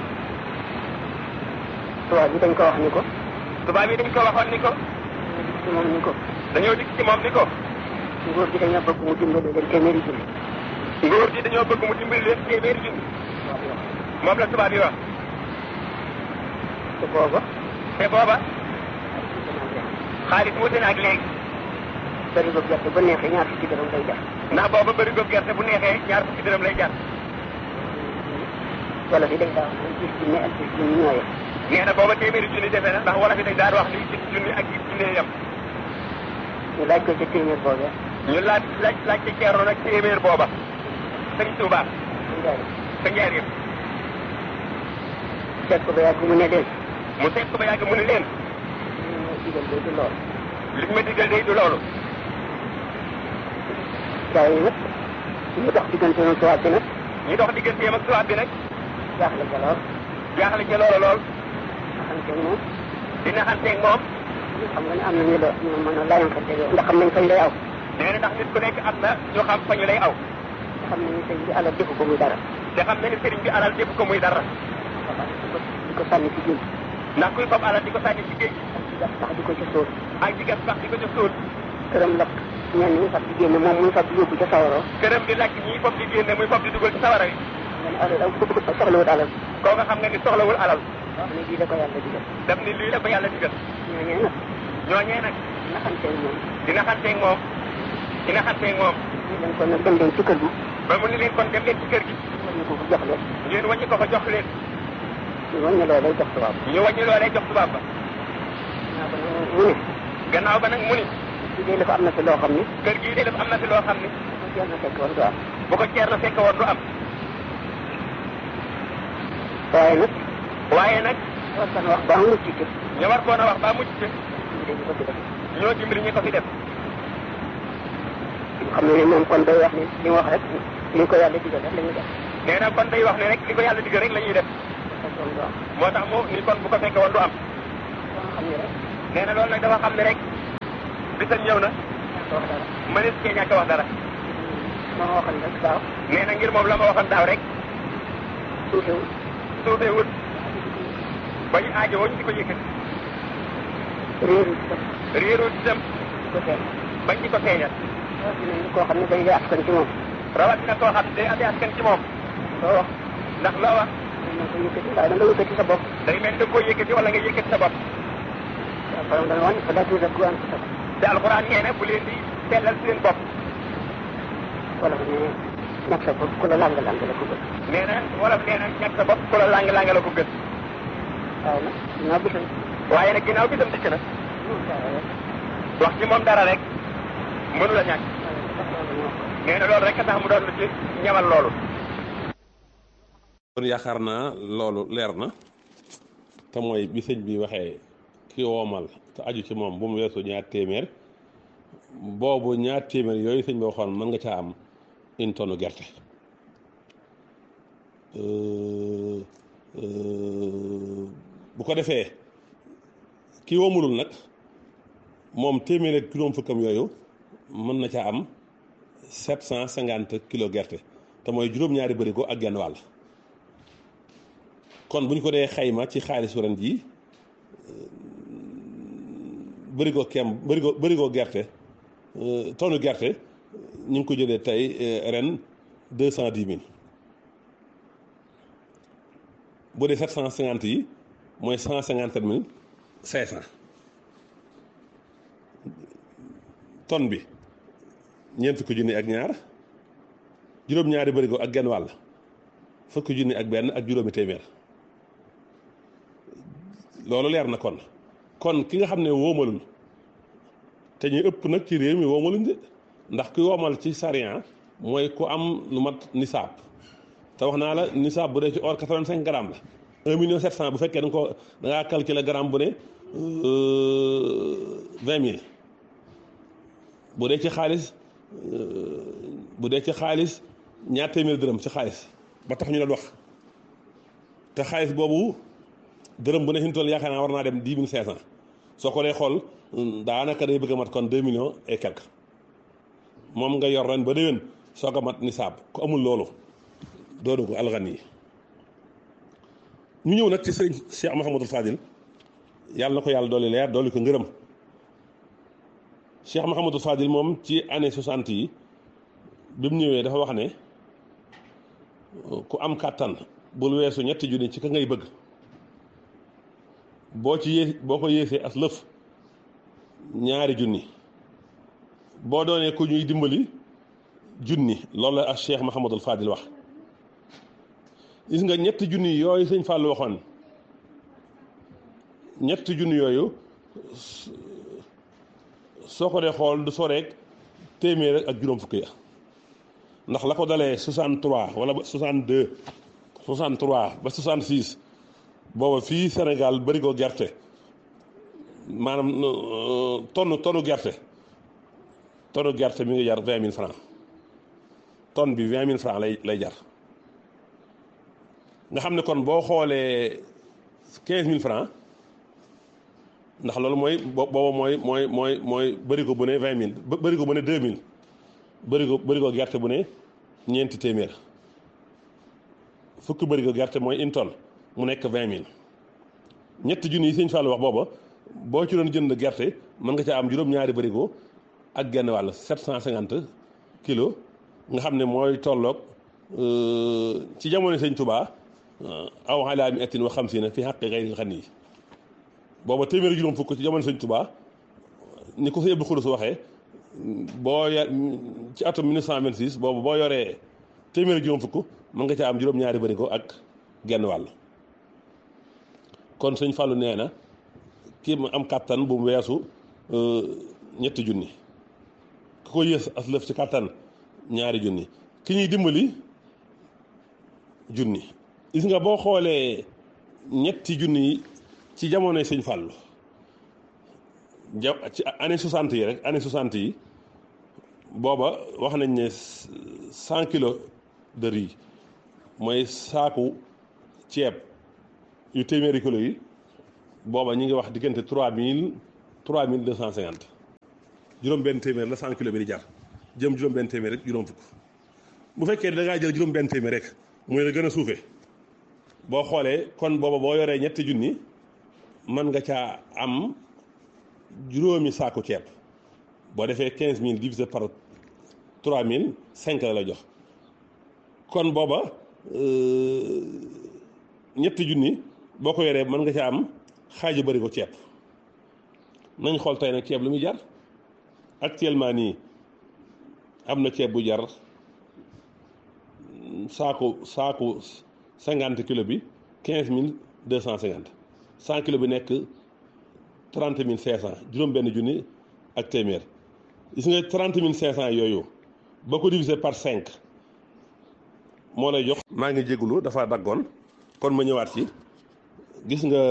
tubaab bi dañ ko wax ni ko tubaab yi dañ ko waxoon ni ko ci moom ni ko dañoo dikk ci moom ni ko nguur gi dañoo bëgg mu dimbali leen téeméeri junni nguur gi dañoo bëgg mu dimbali leen téeméeri junni moom la tubaab yi wax te booba te booba xaalis wuute na ak léegi bëri ko gerte ba neexee ñaar fukki dërëm lay jar ndax booba bëri ko gerte bu neexee ñaar fukki dërëm lay jar wala fi dañ daa wax ne gis junni ak gis junni ñooyee nee na booba téeméeri junni defe na ndax wala fi dañ daan wax ni gis junni ak gis junni yam ñu laaj ko ca téeméer boobee ñu laaj laaj laaj ci ceerno nag téeméer booba sëñ Tuubaa njaay sa njaareem seet ko ba yàgg mu ne leen mu seet ko ba yàgg mu ne leen ñu ma digal day du lool li ma digal day du loolu gars yi nag ñu dox diggante noonu tubaab bi nag ñu dox digganteem ak tubaab bi nag jaaxle ca lool jaaxle ca loola lool naxante moom dina xanteeg moom xam nga ne am na ñu la ñu mën a layankante yow ndax xam nañ fañ lay aw nee na ndax nit ku nekk am na ñu xam fa ñu lay aw xam nañu sëñ bi alal defu ko muy dara te xam na ni sëriñ bi alal def ko muy dara di ko di ko sànni ci géej ndax kuy fab alal di ko sànni ci géej ak di gas sax di ko ca sóor ak di gas sax di ko ca sóol këram lakk ñenn ñi fab di génne moom muy fab di yóbbu ca sawaroo këram di lakk ñii fab di génne muy fab di dugal ci sawara wi nga ne alal aw bëgg ko soxlawut alal koo nga xam nga ni soxlawul alal wax ne lii da ko yàlla digal daf ni lii la ko yàlla digal ñooñee nag ñooñee nag naxanteeg moom dina xanteeg moom dina xanteeg moom ñu leen ko nag dem leen ci kër gi ba mu ni leen kon dem leen ci kër gi ñu ko ko jox leen ngeen wàññi ko fa jox leen ñu wàññi loolee jox tubaab ñu wàññi loolee jox tubaab ba naa ko nag mu ne gannaaw ba nag mu ni ci dee dafa am na fi loo xam ni kër gii de dafa am na fi loo xam ni bu jeex na fekk war du am bu ko ceer na fekk woon du am waaye nag waaye nag war kan wax ba mu ci kër ñu war koon a wax ba mucc ci ñu dañu ko def ñoo dimbali ñi ko fi def xam ne moom kon day wax ni li mu wax rek li ko yàlla digal rek la ñu def nee na kon day wax ne rek li ko yàlla digal rek la ñuy def fekkoon du am moo tax mu ni kon bu ko fekkee woon du am dama xam ne rek nee na loolu nag dafa xam ne rek bisam ñëw na ñàkk wax dara mënees cee ñàkk a wax dara ma waxoon rek daaw nee na ngir moom la ma waxoon daaw rek tuutiwul suufee wut ba ñu aajowoo ñu di ko yëkkati réeru ci def réeroo itam di ko feeñ bañ di ko feeñal rawatina ni koo xam ne day askan ci moom rawatina koo xam ne day amee askan ci moom loo wax ndax loo wax mën na ko yëkkati waaye da nga yëkkati sa bopp day mel ni da nga koo yëkkati wala nga yëkkati sa bopp waaw borom dana wan fa daa tuuti ak sa te alxuraan nee na bu leen di sellal seen bopp wala mu ne ñàkk sa bopp ku la lang lang la ko bëgg nee na wolof nee na ñàkk sa bopp ku la lang lang la ko gën waaye nag dinaa bisal waaye nag ginnaaw bisam dikk na moom dara rek wax ci moom dara rek mënu la ñàkk waaye nag sax loolu moo ko nee na loolu rek a tax mu doon lu ci ñamal loolu kon yaakaar naa loolu leer na te mooy bi sëñ bi waxee ki woomal te aju ci moom bu mu weesu ñaar téeméer boobu ñaar téeméer yooyu sëñ bi waxoon mën nga caa am une tonne gerte Euh, euh, bu ko defee ki woomulul nag moom téeméer ak juróom fukkam yooyu mën na caa am sept cent cinquante kilo gerte te mooy juróom-ñaari bërigo ak genn wàll kon bu ñu ko dee xayma ci xaalisu ren jii bërigo kem bërigo bërigo gerte euh, tonne gerte ñu ngi ko jëlee tey euh, ren deux cent dix mille bu dee sept cent cinquante yi mooy cent cinquante sept mille cinq cent tonne bi ñeent fukki junni ak ñaar juróom-ñaari bërigo ak genn wàll fukki junni ak benn ak juróomi téeméer loolu leer na kon kon ki nga xam ne woomalul te ñu ëpp nag ci réew mi woomaluñ de ndax ki woomal ci sariya mooy ku am lu mat nisaab te wax naa la nisaab bu dee ci or 85 grammes la 1 million 700 bu fekkee da nga ko da ngaa calculer gramme bu ne 20 mille bu dee ci xaalis bu dee ci xaalis ñaar téeméer dërëm ci xaalis ba tax ñu la wax te xaalis boobu dërëm bu ne fi mu toll yaakaar naa war naa dem 10 500 soo ko dee xool daanaka day bëgg a mat kon 2 millions et quelque moom nga yor ren ba déwén soo ko mat nisaab ku amul loolu doonu ko alxan yi ñu ñëw nag ci sëriñ Cheikh Mouhamadul Fadil yàlla na ko yàlla dooli leer dooli ko ngërëm Cheikh Mouhamadul Fadil moom ci année 60 yi bi mu ñëwee dafa wax ne ku am kàttan bul weesu ñetti junni ci ka ngay bëgg boo ci yées boo ko yéesee as lëf ñaari junni boo doonee ku ñuy dimbali junni loolu la ak Cheikh Mouhamadul Fadil wax gis nga ñetti junni yooyu sëñ Fallou waxoon ñetti junni yooyu soo ko dee xool du soreek téeméer ak juróom fukki ya ndax la ko dalee 63 wala ba 62 63 ba 66 booba fii Sénégal bëri ko gerte maanaam tonne tonne gerte tonne gerte mi ngi jar 20 000 francs tonne bi 20 000 francs lay lay jar nga xam ne kon boo xoolee 15 000 francs ndax loolu mooy booba mooy mooy mooy mooy bërigo bu ne 20 000 bërigo bu ne 2 000 bërigo bërigo gerte bu ne ñeenti téeméer fukki bërigo gerte mooy une tonne mu nekk 20 000 ñetti junni yi sëñ Fallou wax booba boo ci doon jënd gerte mën nga caa am juróom-ñaari bërigo ak genn wàll 750 kilos nga xam ne mooy tolloog ci jamono sëñ Touba aw alaa mi ettin wa xam si na fi xaqi xëy xan yi booba téeméeri juróom fukk ci jamono sëñ Touba ni ko sëñ Abdou Khoudous waxee boo ya ci atum 1926 boobu boo yoree téeméeri juróom fukk mën nga caa am juróom-ñaari bërigo ak genn wàll kon sëñ Fallou nee na kii mu am kàttan bu mu weesu ñetti junni ku ko yées as lëf ci kàttan ñaari junni ki ñuy dimbali junni gis nga boo xoolee ñetti junni yi ci jamonoy sëñ Fallou ja ci année 60 yi rek année 60 yi booba wax nañ ne 100 kilos de riz mooy saaku ceeb yu téeméeri kilo yi booba ñi ngi wax diggante trois mille trois mille deux cent cinquante juróom benn téeméer la cent kilo bi di jar jëm juróom benn téeméer rek juróom fukk bu fekkee da ngaa jël juróom benn téeméer rek mooy la gën a suufee boo xoolee kon booba boo yoree ñetti junni mën nga caa am juróomi saaku ceeb boo defee quinze mille divisé par trois mille cinq la la jox kon booba ñetti junni boo ko yoree mën nga caa am xaaju bari ko ceeb nañ xool tey nag ceeb lu muy jar actuellement nii am na ceeb bu jar saaku saaku cinquante kilo bi quinze mille deux cent cinquante cent kilo bi nekk trente mille cinq cent juróom benn junni ak téeméer gis nga trente mille cinq cent yooyu boo ko divisé par cinq moo lay jox maa ngi jégalu dafa daggoon kon ma ñëwaat ci gis nga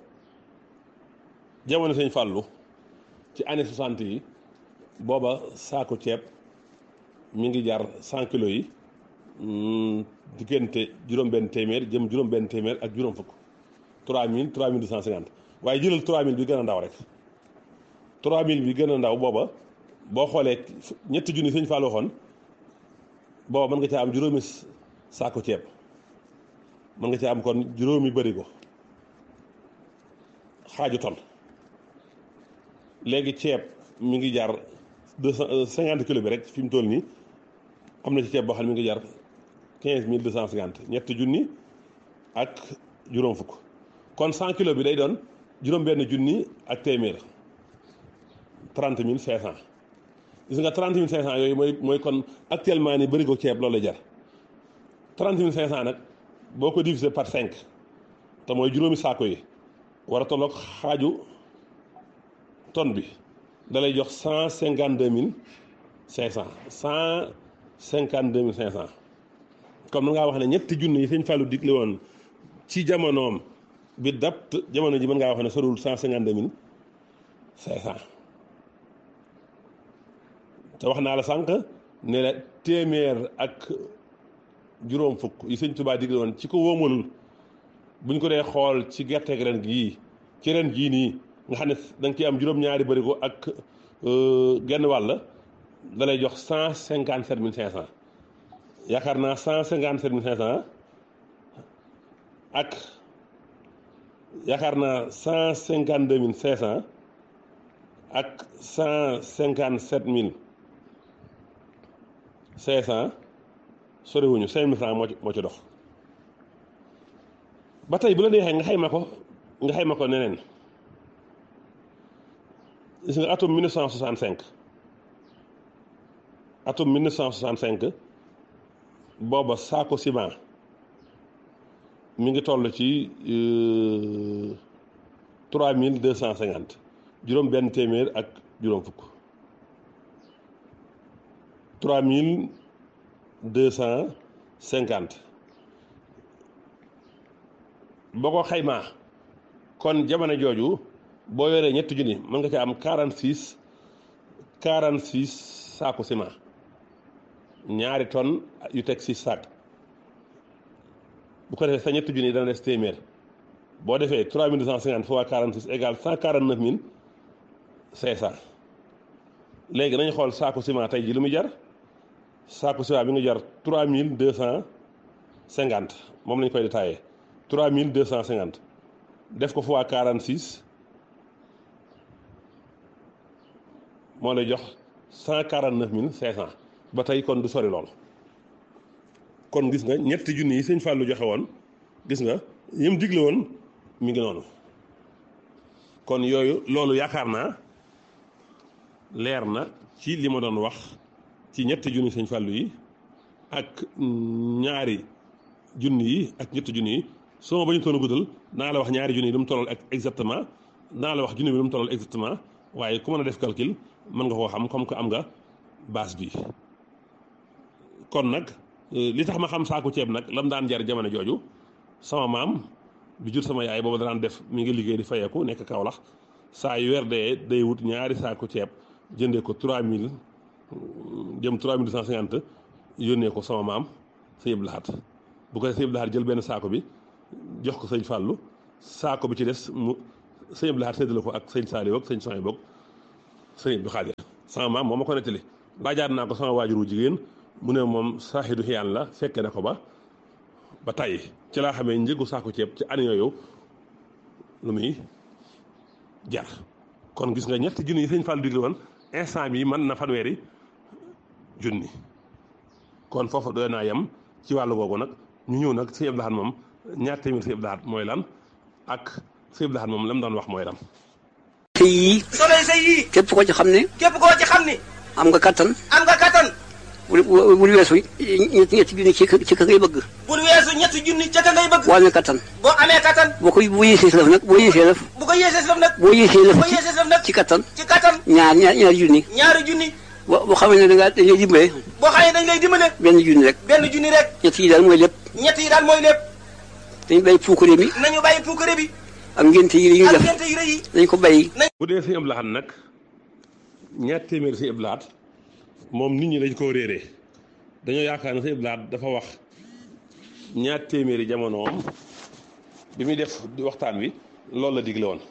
jamono sëñ Fàllu ci année soixante yi booba saako ceeb mi ngi jar cent kilos yi diggante juróom-benn téeméer jëm juróom-benn téeméer ak juróom fukk trois mille trois mille deux cent cinquante waaye jëlal trois mille bi gën a ndaw rek trois mille bi gën a ndaw booba boo xoolee ñetti junni sëñ Fallou waxoon booba mën nga caa am juróomi saako ceeb mën nga caa am kon juróomi bërigo xaaju ton léegi ceeb mi ngi jar deux cent cinquante kilo bi rek fi mu toll nii am na ci ceeb boo xam ne mi ngi jar quinze mille deux cent cinquante ñetti junni ak juróom fukk kon cent kilo bi day doon juróom-benn junni ak téeméer trente mille cinq cent gis nga trente mille cinq cent yooyu mooy mooy kon actuellement ni bëri ko ceeb loolu la jar trente mille cinq cent nag boo ko divisé par cinq te mooy juróomi saako yi war a tolloog xaaju tonne bi da lay jox cent cinquante deux mille cinq cent cent cinquante deux mille cinq cent comme na ngaa wax ne ñetti junni yi sëñ Fallou digle woon ci jamonoom bi dapt jamono ji mën ngaa wax ne sorul cent cinquante deux mille cinq cent te wax naa la sànq ne la téeméer ak juróom fukk yi sëñ Tuubaa digle woon ci ko wóomalul buñ ko dee xool ci gerteeg ren gii ci ren jii nii nga xam ne da nga ciy am juróom-ñaari bërigo ak genn wàll da lay jox cent cinquante sept mille cinq cent yaakaar naa cent cinquante sept mille cinq cent ak yaakaar naa cent cinquante deux mille cinq cent ak cent cinquante sept mille cinq cent soriwuñu cinq mille francs moo ci moo ci dox ba tey bu la neexee nga xayma ko nga xayma ko neneen gis nga atum 1965 atum 1965 booba saako ciment mi ngi toll ci trois mille deux cent cinquante juróom benn téeméer ak juróom fukk trois mille deux cent cinquante boo ko xaymaa kon jamono jooju boo yoree ñetti junni mën nga ci am quarante six quarante six saaku ciment ñaari tonnes yu teg six saak bu ko defee sa ñetti junni dana des téeméer boo defee trois mille deux cent cinquante fois quarante six égale cent quarante neuf mille cinq cent léegi nañu xool saaku ciment tey ji lu muy jar saaku ciment bi nga jar trois mille deux cent cinquante moom lañ koy détaillé trois mille deux cent cinquante def ko fois quarante six moo lay jox cent quarante neuf mille cinq cent ba tey kon du sori lool kon gis nga ñetti junni yi sëñ Fallou joxe woon gis nga yim digle woon mi ngi noonu kon yooyu loolu yaakaar naa leer na ci li ma doon wax ci ñetti junni sëñ Fallou yi ak ñaari junni yi ak ñetti junni yi soo ma bañu toon a guddal naa la wax ñaari junni yi lu mu tollal ak exactement naa la wax junni bi lu mu tollal exactement waaye ku mën a def calcul mën nga koo xam comme que am nga base bi kon nag li tax ma xam saako ceeb nag lam daan jar jamono jooju sama maam bi jur sama yaay booba daan def mi ngi liggéey di fayeeku nekk Kaolack saa yu weer dee day wut ñaari saako ceeb jëndee ko 3000 jëm 3250 yónnee ko sama maam sa yëb laxat bu ko sëñ Abdou Lahad jël benn saako bi jox ko sëñ Fallou saako bi ci des mu sëñ Abdou Lahad séddale ko ak sëñ Saliou ak sëñ Sonia boog sëñ Abdou Khadir sama maam moo ma ko nettali laajaat naa ko sama waajuru jigéen mu ne moom saaxidu xiyaan la fekke na ko ba ba tàyyi ci laa xamee njëgu saako ceeb ci année yooyu lu muy jar kon gis nga ñetti junni yi sëñ Fallou digle woon instant bi mën na fanweeri junni kon foofu doy naa yem ci wàllu googu nag ñu ñëw nag sëñ Abdou Lahad moom ñaar téeméer sëñ Abdou Lahad mooy lan ak sëñ Abdou Lahad moom la mu doon wax mooy lan te yii solo say yii képp ko ci xam ne képp koo ci xam ni am nga kattan am nga kattan bul bul weesu ñetti ñetti junni ci ci ka ngay bëgg bul weesu ñetti junni ca ka ngay bëgg boo amee kattan boo amee kattan boo ko boo yéesee si lëf nag boo yéesee lëf bu ko yéesee si lëf nag boo yéesee lëf boo yéesee si lëf nag ci kattan ci kattan ñaar ñaar ñaari junni ñaari junni boo boo xamee ne da ngaa dañ lay dimbale boo xamee dañ lay dimbale benn junni rek benn junni rek ñett yi daal mooy lépp ñett yi daal mooy lépp dañu bàyyi puukare mi nañu bàyyi puukare bi ak ngénte yi ñuy ak def ngente yu rëy yi dañ ko bàyyi bu dee sëñ Abdou Lahad nag ñaar téeméer sëñ Abdou Lahad moom nit ñi dañ koo réeree dañoo yaakaar ne sëñ Abdou Lahad dafa wax ñaar téeméeri jamonoom bi muy def di waxtaan wi loolu la digle woon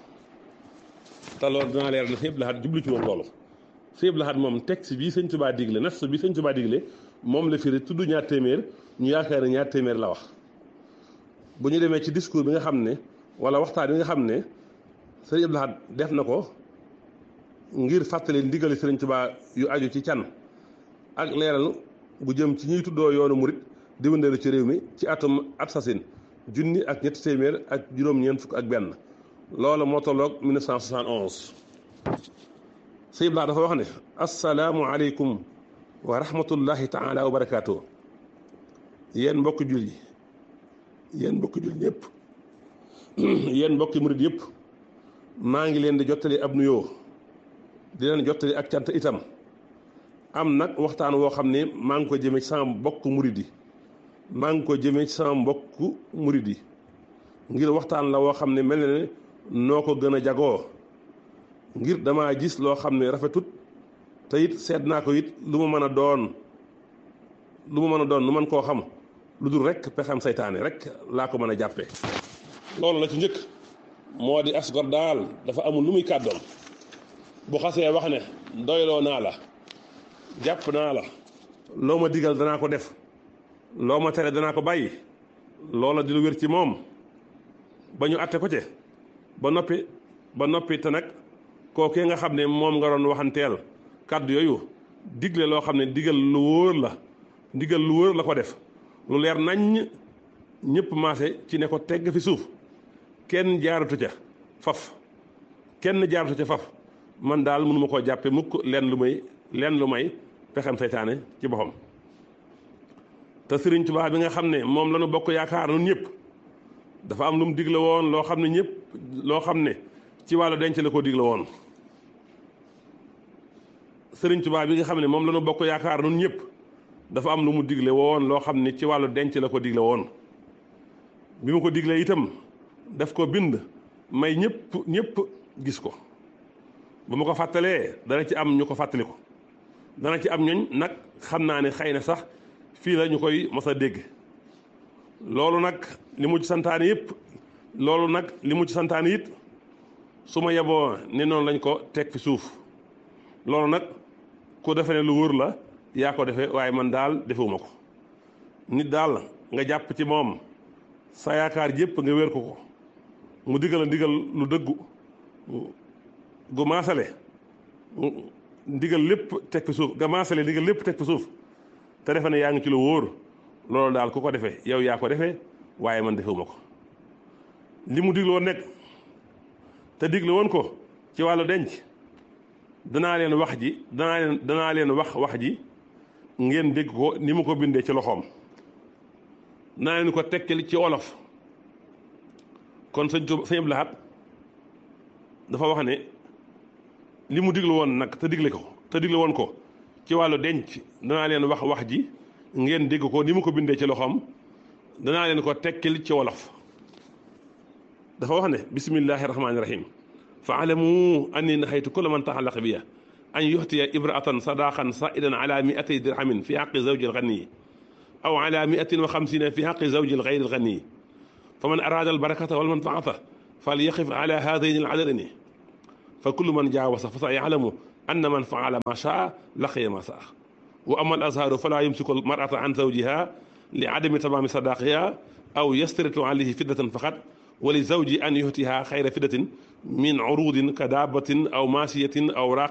te loolu dinaa leer na sëñ Abdou Lahad jublu ci woon loolu sëñ Abdou Lahad moom texte bii sëñ Tuubaa digle nas bi sëñ Tuubaa digle moom la firi tudd ñaar téeméer ñu yaakaar ne ñaar téeméer la wax bu ñu demee ci discours bi nga xam ne wala waxtaan bi nga xam ne sëñ Abdou Lahad def na ko ngir fàttali ndigali sëriñ Tuubaa yu aju ci can ak leeral bu jëm ci ñuy tuddoo yoonu murit di wëndeelu ci réew mi ci atum at sasin junni ak ñetti téeméer ak juróom-ñeent fukk ak benn loolu moo tolloog 1971 sëñ Abdou Lahad dafa wax ne asalaamu aleykum wa rahmatullahi taala wa barakaatu yéen mbokki jul yi yéen mbokki jul ñëpp yéen mbokki murit yëpp maa ngi leen di jottali ab nuyoo di leen jottali ak cant itam am nag waxtaan woo xam ne maa ngi ko jëmee ci sama mbokk murid yi maa ngi ko jëmee ci sama mbokk murid yi ngir waxtaan la woo xam ne mel na ne noo ko gën a jagoo ngir damaa gis loo xam ne rafetut te it seet naa ko it lu ma mën a doon lu ma mën a doon lu mën koo xam lu dul rek pexem saytaane rek laa ko mën a jàppee loolu la ci njëkk moo di asgor daal dafa amul lu muy kàddoon bu xasee wax ne doyloo naa la jàpp naa la loo ma digal danaa ko def loo ma tere danaa ko bàyyi loola di lu wér ci moom ba ñu atte ko ci ba noppi ba noppi te nag kookee nga xam ne moom nga doon waxanteel kàddu yooyu digle loo xam ne digal lu wóor la digal lu wóor la ko def lu leer naññ ñëpp maase ci ne ko tegg fi suuf kenn jaaratu ca faf kenn jaaratu ca faf man daal mënuma koo jàppe mukk leen lu may leen lu may pexem seytaane ci boppam te Sëriñ Tuubaa bi nga xam ne moom la ñu bokk yaakaar nun ñëpp dafa am lu mu digle woon loo xam ne ñëpp loo xam ne ci wàllu denc la ko digle woon Sëriñ Tuubaa bi nga xam ne moom la ñu bokk yaakaar nun ñëpp dafa am lu mu digle woon loo xam ne ci wàllu denc la ko digle woon bi mu ko diglee itam daf ko bind may ñëpp ñëpp gis ko bu ma ko fàttalee dana ci am ñu ko fàttali ko dana ci am ñooñ nag xam naa ne xëy na sax fii la ñu koy mos a dégg loolu nag li mu ci santaane yëpp loolu nag li mu ci santaane it su ma yeboo ne noonu lañ ko teg fi suuf loolu nag ku defe ne lu wóor la yaa ko defee waaye man daal defewuma ko nit daal nga jàpp ci moom sa yaakaar yëpp nga wér ko ko mu digal a ndigal lu dëggu gu maasale ndigal lépp teg fi suuf nga maasale ndigal lépp teg fi suuf te defe ne yaa ngi ci lu wóor loolu daal ku ko defee yow yaa ko defee waaye man defewuma ko li mu digle woon nekk te digle woon ko ci wàllu denc danaa leen wax ji danaa leen danaa leen wax wax ji ngeen dégg ko ni mu ko bindee ci loxoom danaa leen ko tekkil ci wolof kon sëñ Tuuba sëñ Abdou Lahad dafa wax ne li mu digle woon nag te digle ko te digle woon ko ci wàllu denc danaa leen wax wax ji ngeen dégg ko ni mu ko bindee ci loxoom danaa leen ko tekkil ci wolof dafa wax ne bismillahi rahmaani rahim fa alamu anni nahaytu kulla man taxallaqa biya an yuxtiya ibraatan sadaqan saidan ala miatay dirhamin fi xaqi zawji alxaniyi أو على مئة وخمسين في حق زوج الغير الغني فمن أراد البركة والمنفعة فليقف على هذين العددين فكل من جاوز فسيعلم أن من فعل ما شاء لقي ما شاء وأما الأزهار فلا يمسك المرأة عن زوجها لعدم تمام صداقها أو يسترط عليه فدة فقط ولزوج أن يهتها خير فدة من عروض كدابة أو ماشية أو راق